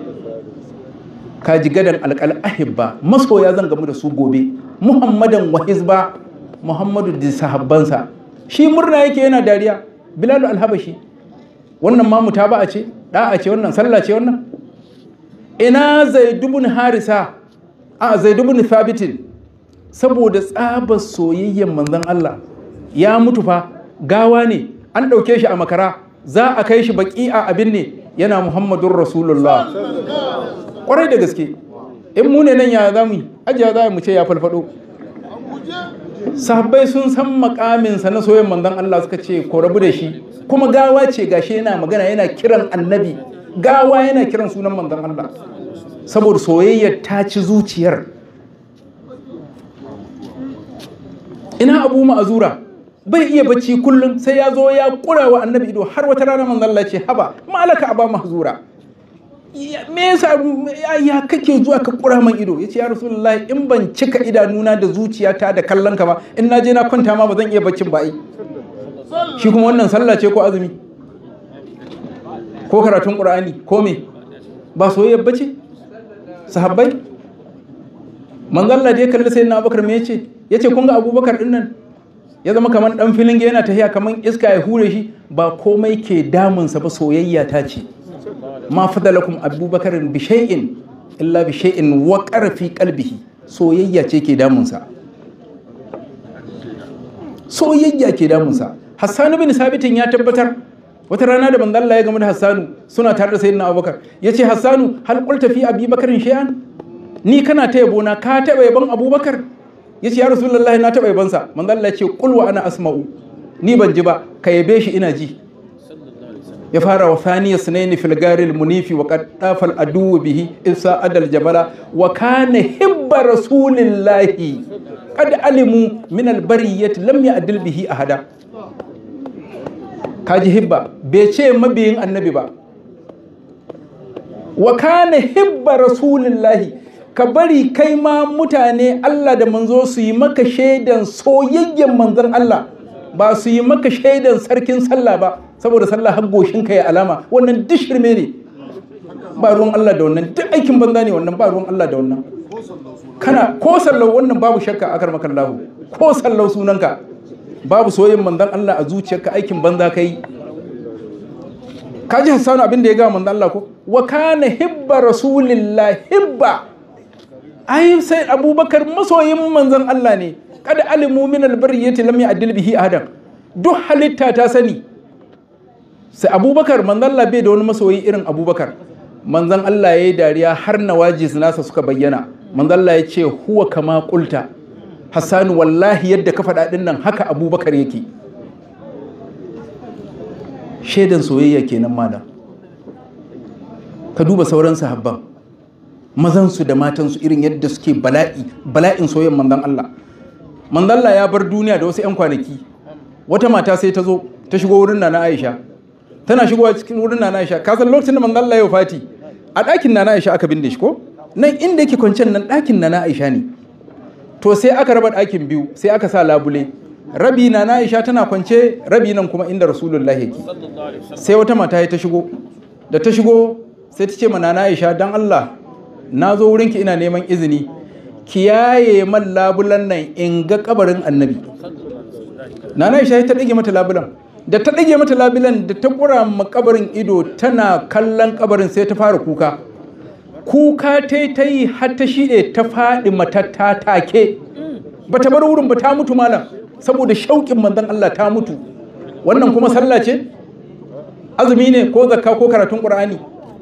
kaji gadan alƙal ahibba masoya zan gamu da su gobe muhammadan wa hizba muhammadu da sahabbansa shi murna yake yana dariya bilalu alhabashi wannan ma mutaba'a ce da'a ce wannan sallah ce wannan ina zaidubun harisa a zaidubun thabitin saboda tsabar soyayyen manzon Allah ya mutu fa gawa ne an ɗauke shi a makara za a kai shi baki a abin ne yana muhammadun rasulullah kwarai da gaske in mu ne nan ya za mu yi ajiya za mu ce ya falfado sahabbai sun san makaminsa na soyayyen manzon Allah suka ce ko rabu da shi kuma gawa ce gashi yana magana yana kiran annabi gawa yana kiran sunan manzon Allah saboda soyayyar ta ci zuciyar ina abu ma'azura bai iya bacci kullum sai ya zo ya kura wa annabi ido har wata rana manzon Allah ce haba malaka aba mahzura "Ya- me yasa ya- ya kake zuwa ka kura man ido yace ya rasulullahi in ban cika idanuna da zuciyata da kallon ka ba in na je na kwanta ma ba zan iya baccin ba ai shi kuma wannan sallah ce ko azumi ko karatun qur'ani ko me ba soyayya bace sahabbai manzon Allah da ya kalli sayyidina Abubakar me yace yace kun ga Abubakar din nan ya zama kamar dan filin yana tafiya kamar iska ya hure shi ba komai ke damunsa ba soyayya ta ce ma fadalakum abubakar bi shay'in illa bi shay'in wa fi qalbihi soyayya ce ke damunsa soyayya ke damunsa Hassan bin Sabitin ya tabbatar wata rana da manzo Allah ya gamu da Hassanu suna tare da sayyidina Abubakar yace Hassanu hal qulta fi Abi Bakarin shay'an ni kana ta yabo na ka taba yabon Abubakar yace ya Rasulullahi na taba yabon sa manzo Allah ya ce qul wa ana asma'u ni ban ji ba ka yabe shi ina ji ya fara wa thaniya sunaini fil garil munifi wa qad tafal adu bihi isa adal jabala wa kana hibba rasulillahi qad alimu min al bariyati lam ya'dil bihi ahada kaji hibba bai ce mabiyin annabi ba wa kana hibba rasulillahi ka bari kai ma mutane Allah da manzo su yi maka shaidan soyayyen manzon Allah ba su yi maka shaidan sarkin sallah ba saboda sallah har goshin ka ya alama wannan duk shirme ne ba ruwan Allah da wannan duk aikin banza ne wannan ba ruwan Allah da wannan kana ko sallau wannan babu shakka akar makallahu ko sallau sunanka babu soyayyen manzon Allah a zuciyarka aikin banza kai kaji Hassanu abin da ya ga manzon Allah ko wa kana hibba rasulillah hibba ai sai Abubakar masoyin manzon Allah ne kada alimu min albariyati lam ya'dil bihi adam duk halitta ta sani sai abubakar manzon Allah bai da wani masoyi irin abubakar manzon Allah ya yi dariya har nawajis nasa suka bayyana manzon Allah ya ce huwa kama kulta hassanu wallahi yadda ka faɗa ɗin nan haka abubakar yake shaidan soyayya kenan malam ka duba sauran sahabban mazansu da matansu irin yadda suke bala'i bala'in soyayyan manzon Allah manzon Allah ya bar duniya da wasu 'yan kwanaki wata mata sai ta zo ta shigo wurin Nana Aisha tana shigowa cikin wurin Nana Aisha ka san lokacin da manzon Allah ya fati a ɗakin Nana Aisha aka binne shi ko nan inda yake kwancen nan ɗakin Nana Aisha ne to sai aka raba ɗakin biyu sai aka sa labule rabi Nana Aisha tana kwance rabi nan kuma inda Rasulullahi yake sai wata mata ta shigo da ta shigo sai ta ce ma Nana Aisha dan Allah na zo wurinki ina neman izini kiyaye man labulan nan in ga kabarin annabi nana isha ta ɗage mata labulan da ta ɗage mata labulan da ta ƙura ma kabarin ido tana kallon kabarin sai ta fara kuka kuka ta ta yi har ta shiɗe ta faɗi matatta take ba ta bar wurin ba ta mutu malam saboda shauƙin manzon Allah ta mutu wannan kuma sallah ce azumi ne ko zakka ko karatun ƙur'ani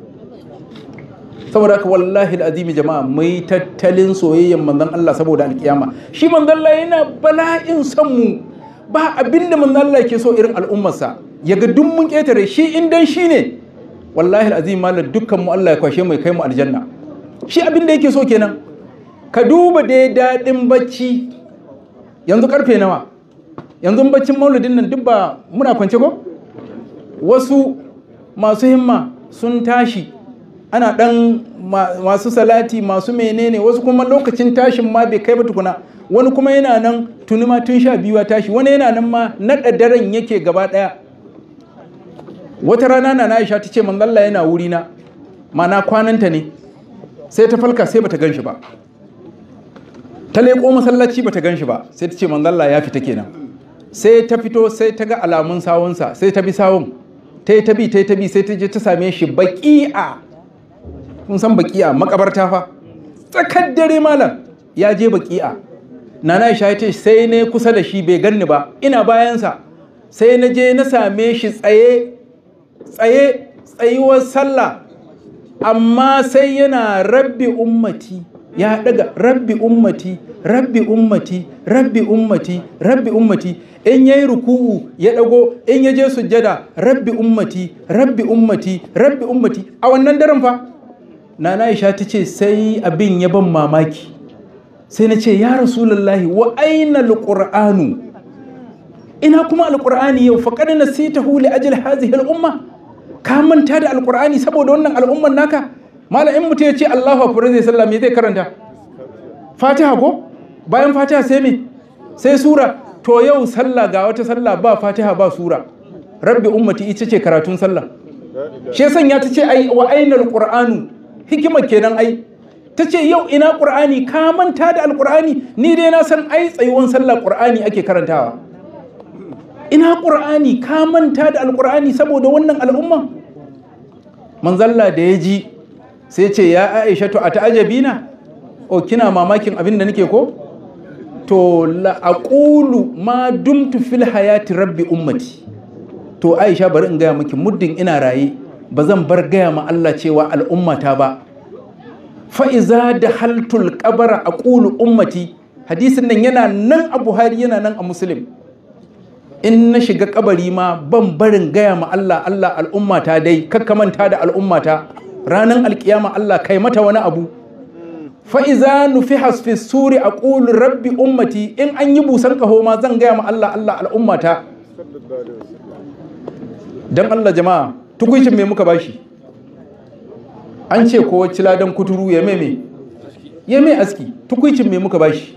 saboda haka wallahi azimi jama'a mai tattalin soyayyen manzon Allah saboda alkiyama shi manzon Allah yana bala'in son mu ba abin da manzon Allah ke so irin al'ummarsa ya ga duk mun ketare shi in dan shi ne wallahi azimi malam dukkan mu Allah ya kwashe mu ya kai mu aljanna shi abin da yake so kenan ka duba dai daɗin bacci yanzu karfe nawa yanzu baccin maulidin nan duk ba muna kwance ko wasu masu himma sun tashi ana ɗan masu salati masu menene wasu kuma lokacin tashin ma bai kai ba tukuna wani kuma yana nan tuni ma tun sha biyu tashi wani yana nan ma naɗa daren yake gaba ɗaya wata rana na Aisha ta ce manzalla yana wuri na mana kwananta ne sai ta falka sai bata ganshi ba ta leƙo masallaci bata ganshi ba sai ta ce manzalla ya fita kenan sai ta fito sai ta ga alamun sawunsa sai ta bi sawun ta yi ta bi ta yi ta bi sai ta je ta same shi baƙi'a kun san baki'a makabarta fa tsakar dare malam ya je baki'a nana Aisha ya ce sai ne kusa da shi bai ganni ba ina bayansa sai na je na same shi tsaye tsaye tsayuwar sallah amma sai yana rabbi ummati ya daga rabbi ummati rabbi ummati rabbi ummati rabbi ummati in yayi ruku'u ya dago in ya je sujjada rabbi ummati rabbi ummati rabbi ummati a wannan daren fa nana Aisha ta ce sai abin ya ban mamaki sai na ce ya rasulullahi wa aina alqur'anu ina kuma alqur'ani yau faqad nasitahu li ajli hadhihi al-umma ka manta da alqur'ani saboda wannan al'umman naka malam in mutum ya ce Allahu akbar zai sallah me zai karanta Fatiha ko bayan Fatiha sai me sai sura to yau sallah ga wata sallah ba Fatiha ba sura rabbi ummati ita ce karatun sallah shi sanya ta ce ai wa ainal qur'anu hikima kenan ai ta ce yau ina qur'ani ka manta da alqur'ani ni dai na san ai tsayuwan sallah qur'ani ake karantawa ina qur'ani ka manta da alqur'ani saboda wannan al'umma manzalla da ya ji sai ce ya aisha to a ta'ajabina o kina mamakin abin da nake ko to la aqulu ma dumtu fil hayati rabbi ummati to aisha bari in gaya miki muddin ina raye ba zan bar gaya ma Allah cewa al'ummata ba fa iza da haltul qabara aqulu ummati hadisin nan yana nan a Buhari yana nan a Muslim in na shiga kabari ma ban barin gaya ma Allah Allah al'ummata dai kakkamanta da al'ummata ranar alkiyama Allah kai mata wani abu fa'iza nufi hasfi suri a ƙulu rabbi ummati in an yi busan ƙaho ma zan gaya ma Allah Allah al'ummata don Allah jama'a tukuncin me muka bashi an ce ko ladan kuturu ya meme ya mai aski tukuncin me muka bashi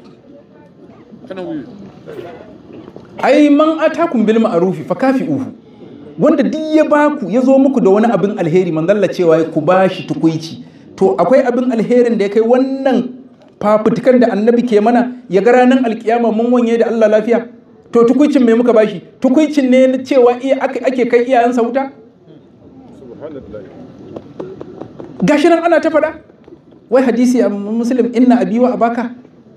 ai man atakum bil ma'rufi fa kafi'uhu wanda duk ya baku ya zo muku da wani abin alheri manzalla cewa ku bashi tukuici to akwai abin alherin da ya kai wannan fafutukan da annabi ke mana ya ga ranar alkiyama mun wanye da Allah lafiya to tukuicin me muka bashi tukuicin ne na cewa iya ake kai iyayensa wuta gashi nan ana ta faɗa wai hadisi a muslim inna abi wa abaka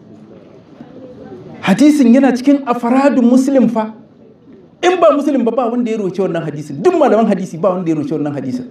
hadisin yana cikin afaradun muslim fa in ba muslim ba ba wanda ya roce wannan hadisin duk malaman hadisi ba wanda ya roce wannan hadisin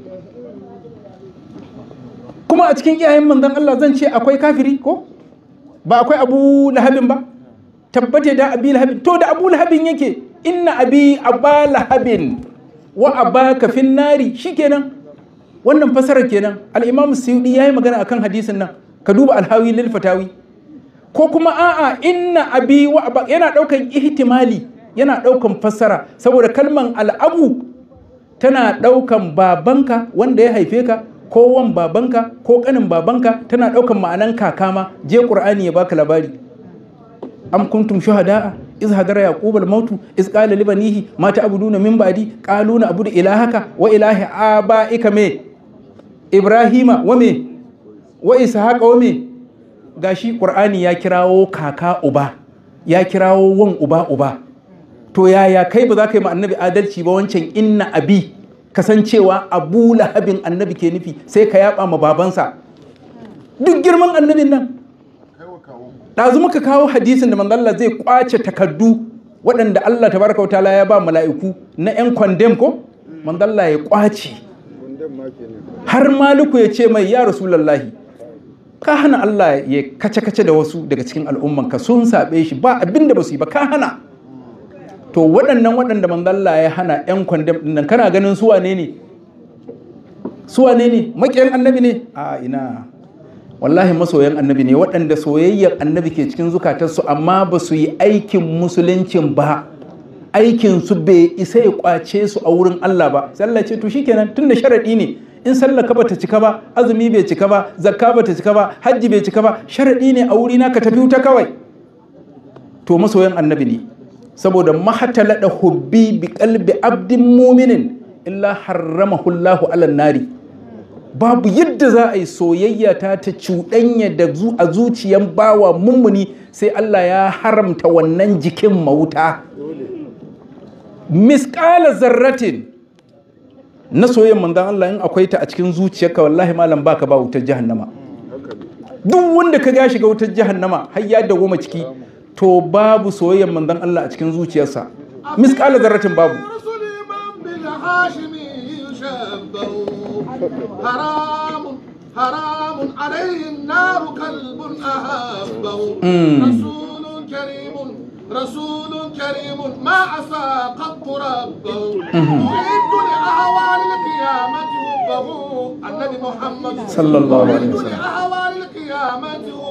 kuma a cikin iyayen manzon Allah zan ce akwai kafiri ko ba akwai abu lahabin ba tabbate da abi lahabin to da abu lahabin yake inna abi aba lahabin wa abaka fin nari shikenan wannan fasarar kenan al-imam suyudi yayi magana akan hadisin nan ka duba al-hawi lil fatawi ko kuma a'a inna abi wa aba yana daukan ihtimali yana daukan fassara saboda kalman al'abu tana daukan babanka wanda ya haife ka ko wan babanka ko kanin babanka tana daukan ma'anan kaka ma je qur'ani ya baka labari am kuntum shuhada'a iz hadara yaqub al-maut iz qala li banihi ma ta'buduna min ba'di qalu na abudu ilahaka wa ilahi abaika me ibrahima wa me wa ishaqa wa me gashi qur'ani ya kirawo kaka uba ya kirawo wan uba uba to yaya kai ba za ka yi ma annabi adalci ba wancan inna abi kasancewa abu lahabin annabi ke nufi sai ka yaba ma babansa duk girman annabin nan ɗazu muka kawo hadisin da manzalla zai kwace takardu waɗanda Allah tabaraka wa ta'ala ya ba mala'iku na 'yan kwandem ko manzalla ya kwace har maliku ya ce mai ya rasulallahi ka hana Allah ya kace-kace da wasu daga cikin al'ummanka sun saɓe shi ba abin da ba su yi ba ka hana to waɗannan waɗanda manzalla ya hana 'yan kwandam ɗin nan kana ganin suwa ne ne suwa ne ne maƙiyan annabi ne a ina wallahi masoyan annabi ne waɗanda soyayyar annabi ke cikin zukatarsu amma ba su yi aikin musuluncin ba aikin su bai isa ya kwace su a wurin Allah ba sai Allah ce to shikenan tunda sharadi ne in sallah ka bata cika ba azumi bai cika ba zakka bata cika ba hajji bai cika ba sharadi ne a wurina ka tafi wuta kawai to masoyan annabi ne saboda mahatala da hubbi bi qalbi abdin muminin illa harramahu Allahu ala nari babu yadda za a yi soyayya ta ta cuɗanya da a zuciyan bawa mummuni sai Allah ya haramta wannan jikin mauta miskala zarratin na soyayyan manzan Allah in akwai ta a cikin zuciyarka wallahi malam baka ba wutar jahannama duk wanda ka ga shiga wutar jahannama har ya goma ciki to babu soyayyan manzan Allah a cikin zuciyarsa miskala zarratin babu حرام حرام عليه النار كلب أهابه رسول كريم رسول كريم ما عصى قط ربه يعد لأهوال القيامة حبه النبي محمد صلى الله عليه وسلم يعد لأهوال القيامة حبه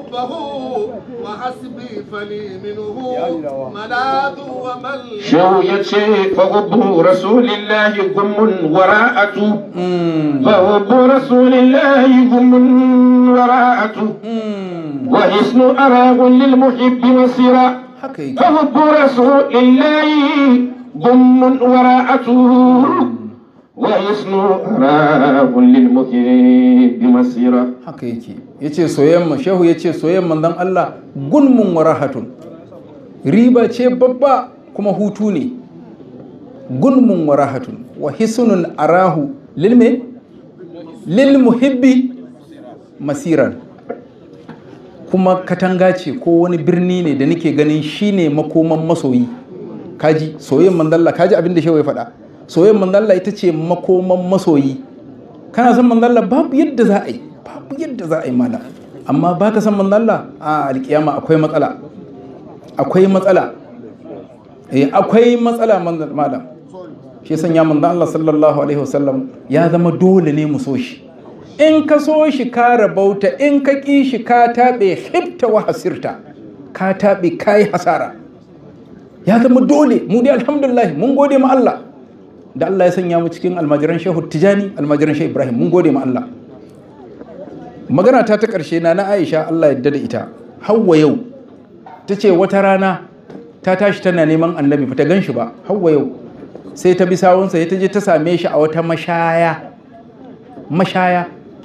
حبه وحسبي فلي منه ملاذ ومل شو يتشي فحب رسول الله غم وراءته فحب رسول الله غم وراءته وحسن أراغ للمحب مسيرا haka yake فحب رسول الله غم وراءته وحسن أراغ للمحب مسيرا haka yake ya ce soyayyen shehu ya ce soyayyen manzon Allah gunmun warahatun riba ce babba kuma hutu ne gunmun warahatun wa hisnun arahu lilme lil muhibbi masiran kuma katanga ce ko wani birni ne da nake ganin shine makoman masoyi kaji soyayyen manzon Allah kaji abin da shehu ya faɗa soyayyen manzon Allah ita ce makoman masoyi kana son manzon Allah babu yadda za a yi babu yadda za a yi malam amma ba ka san manzon Allah a alkiyama akwai matsala akwai matsala eh akwai matsala manzon malam shi sanya manzon Allah sallallahu alaihi wasallam ya zama dole ne mu so shi in ka so shi ka rabauta in ka ƙi shi ka taɓe hibta wa hasirta ka taɓe ka yi hasara ya zama dole mu dai alhamdulillah mun gode ma Allah da Allah ya sanya mu cikin almajiran shehu tijani almajiran shehu ibrahim mun gode ma Allah magana ta ta ƙarshe na na aisha Allah yadda da ita hawa yau ta ce wata rana ta tashi tana neman annabi ba ta gan shi ba hawa yau sai ta bi sawunsa ya ta je ta same shi a wata mashaya mashaya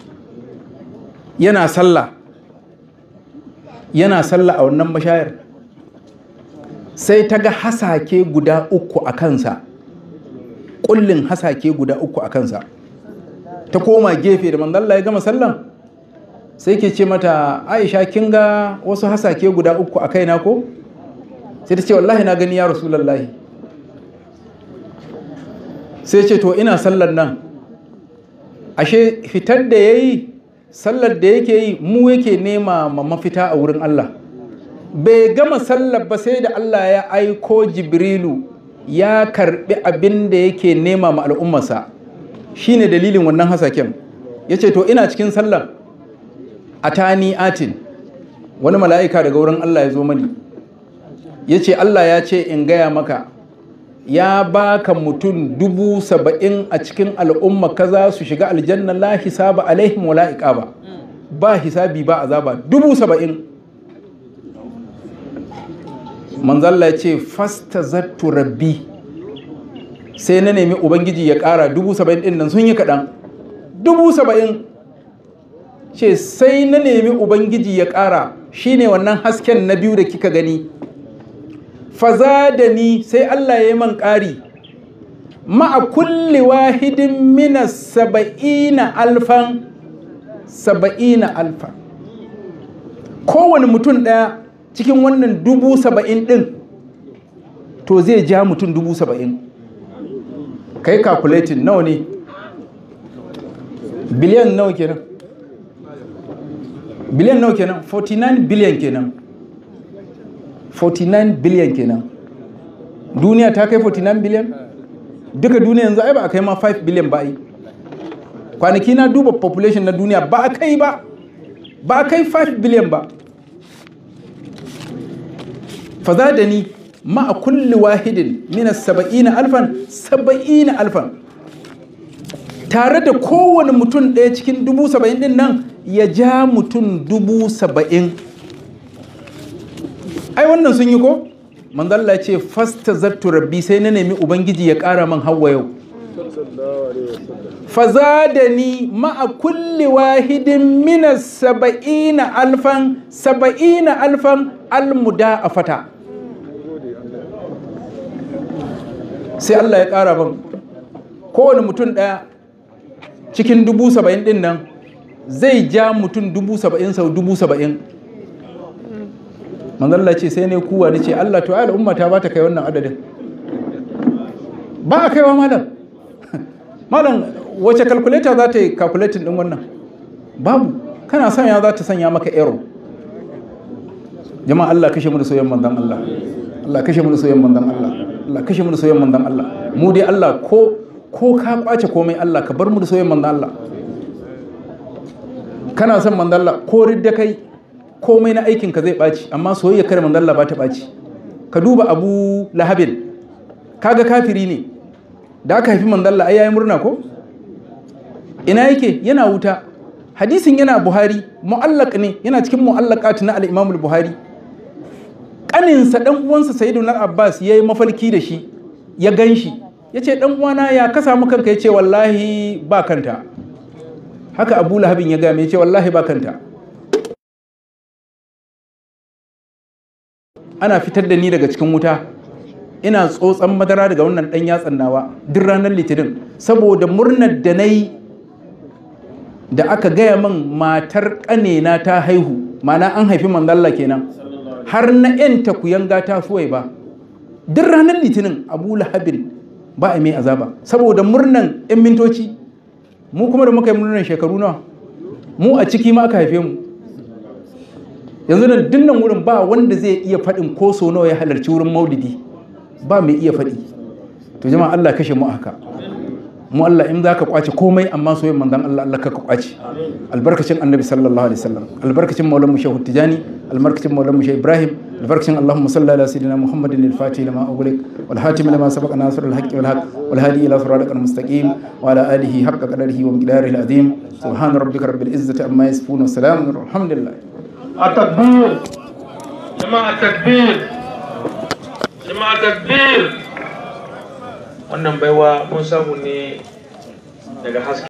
yana sallah yana sallah a wannan mashayar sai ta ga hasake guda uku a kansa kullin hasake guda uku a kansa ta koma gefe da manzalla ya gama sallan sai ke ce mata aisha kin ga wasu hasake guda uku a kaina ko sai ta ce wallahi na gani ya rasulallahi sai ce to ina sallan nan ashe fitar da ya yi sallar da yake yi mu yake nema ma mafita a wurin Allah bai gama sallar ba sai da Allah ya aiko jibrilu ya karbi abin da yake nema ma al'ummarsa shine dalilin wannan hasaken ya ce to ina cikin sallar a tani atin wani mala'ika daga wurin Allah ya zo mani ya ce Allah ya ce in gaya maka ya baka mutum dubu saba'in a cikin al'umma kaza su shiga aljanna la hisaba alaihim wala iqaba ba hisabi ba azaba dubu saba'in manzalla ya ce fasta zattu rabbi sai na nemi ubangiji ya ƙara dubu saba'in ɗin nan sun yi kaɗan dubu saba'in ce sai na nemi ubangiji ya ƙara shine wannan hasken na biyu da kika gani faza da ni sai Allah ya yi man ƙari ma'a kulli wahidin mina saba'ina alfan saba'ina alfan kowane mutum ɗaya cikin wannan dubu saba'in ɗin to zai ja mutum dubu saba'in kai calculating nawa ne biliyan nawa kenan biliyan nawa kenan 49 biliyan kenan 49 biliyan kenan duniya ta kai 49 biliyan duka duniya yanzu ai ba a kai ma 5 biliyan ba ai kwanaki na duba population na duniya ba a kai ba ba a kai 5 biliyan ba faza da ni ma'a kulli wahidin minas saba'ina alfan saba'ina alfan tare da kowane mutum ɗaya cikin dubu saba'in din nan ya ja mutum dubu saba'in ai wannan sun yi ko manzalla ce fasta zattu rabbi sai na nemi ubangiji ya ƙara man hawa yau faza da ni ma'a kulli wahidin minas saba'ina alfan saba'ina alfan almuda a fata sai Allah ya ƙara ban kowane mutum ɗaya cikin dubu saba'in ɗin nan zai ja mutum dubu saba'in sau dubu saba'in manzalla ce sai ne kuwa ni ce Allah to ai al'umma ta ba ta kai wannan adadin ba a kaiwa malam malam wace calculator za ta yi calculating din wannan babu kana sanya za ta sanya maka error jama'a Allah kashe mu da soyayyen manzon Allah Allah kashe mu da soyayyen manzon Allah Allah kashe mu da soyayyen manzon Allah mu dai Allah ko ko ka kwace komai Allah ka bar mu da soyayyen manzon Allah kana son manzon Allah ko ridda kai komai na aikin ka zai ɓaci amma soyayya kare manzon Allah ba ta ɓaci ka duba Abu Lahabin kaga kafiri ne da aka haifi manzon Allah ai yayi murna ko ina yake yana wuta hadisin yana Buhari mu'allaq ne yana cikin mu'allaqat na al-Imam al-Buhari kaninsa dan uwansa Sayyiduna Abbas yayi mafarki da shi ya ganshi yace dan uwana ya ka samu kanka yace wallahi ba kanta haka Abu Lahabin ya ga me yace wallahi ba kanta ana fitar da ni daga cikin wuta ina tsotsan madara daga wannan ɗan yatsan nawa duk ranar litinin saboda murnar da na yi da aka gaya min matar ƙanena ta haihu mana an haifi manzalla kenan har na ‘yan takuyanga ta suwai ba duk ranar litinin abu lahabin ba a mai azaba saboda murnan ‘yan mintoci mu kuma da muka yi murnan shekaru nawa mu a ciki ma aka haife mu yanzu da dinnan wurin ba wanda zai iya faɗin ko so nawa ya halarci wurin maulidi ba mai iya faɗi to jama'a Allah kashe mu haka mu Allah in zaka kwace komai amma soyayyen manzon Allah Allah ka kwace albarkacin annabi sallallahu alaihi wasallam albarkacin maulan mu shehu tijani albarkacin maulan mu shehu ibrahim albarkacin allahumma salli ala sayyidina muhammadin al-fatih lima ughliq wal hatim lima sabaqa nasr al-haqq wal haqq wal hadi ila siratal mustaqim wa ala alihi haqqa qadarihi wa miqdarihi al-azim subhana rabbika rabbil izzati amma yasifun wa salamun alhamdulillah التكبير جماعة التكبير جماعة التكبير wannan baiwa mun samu ne daga haske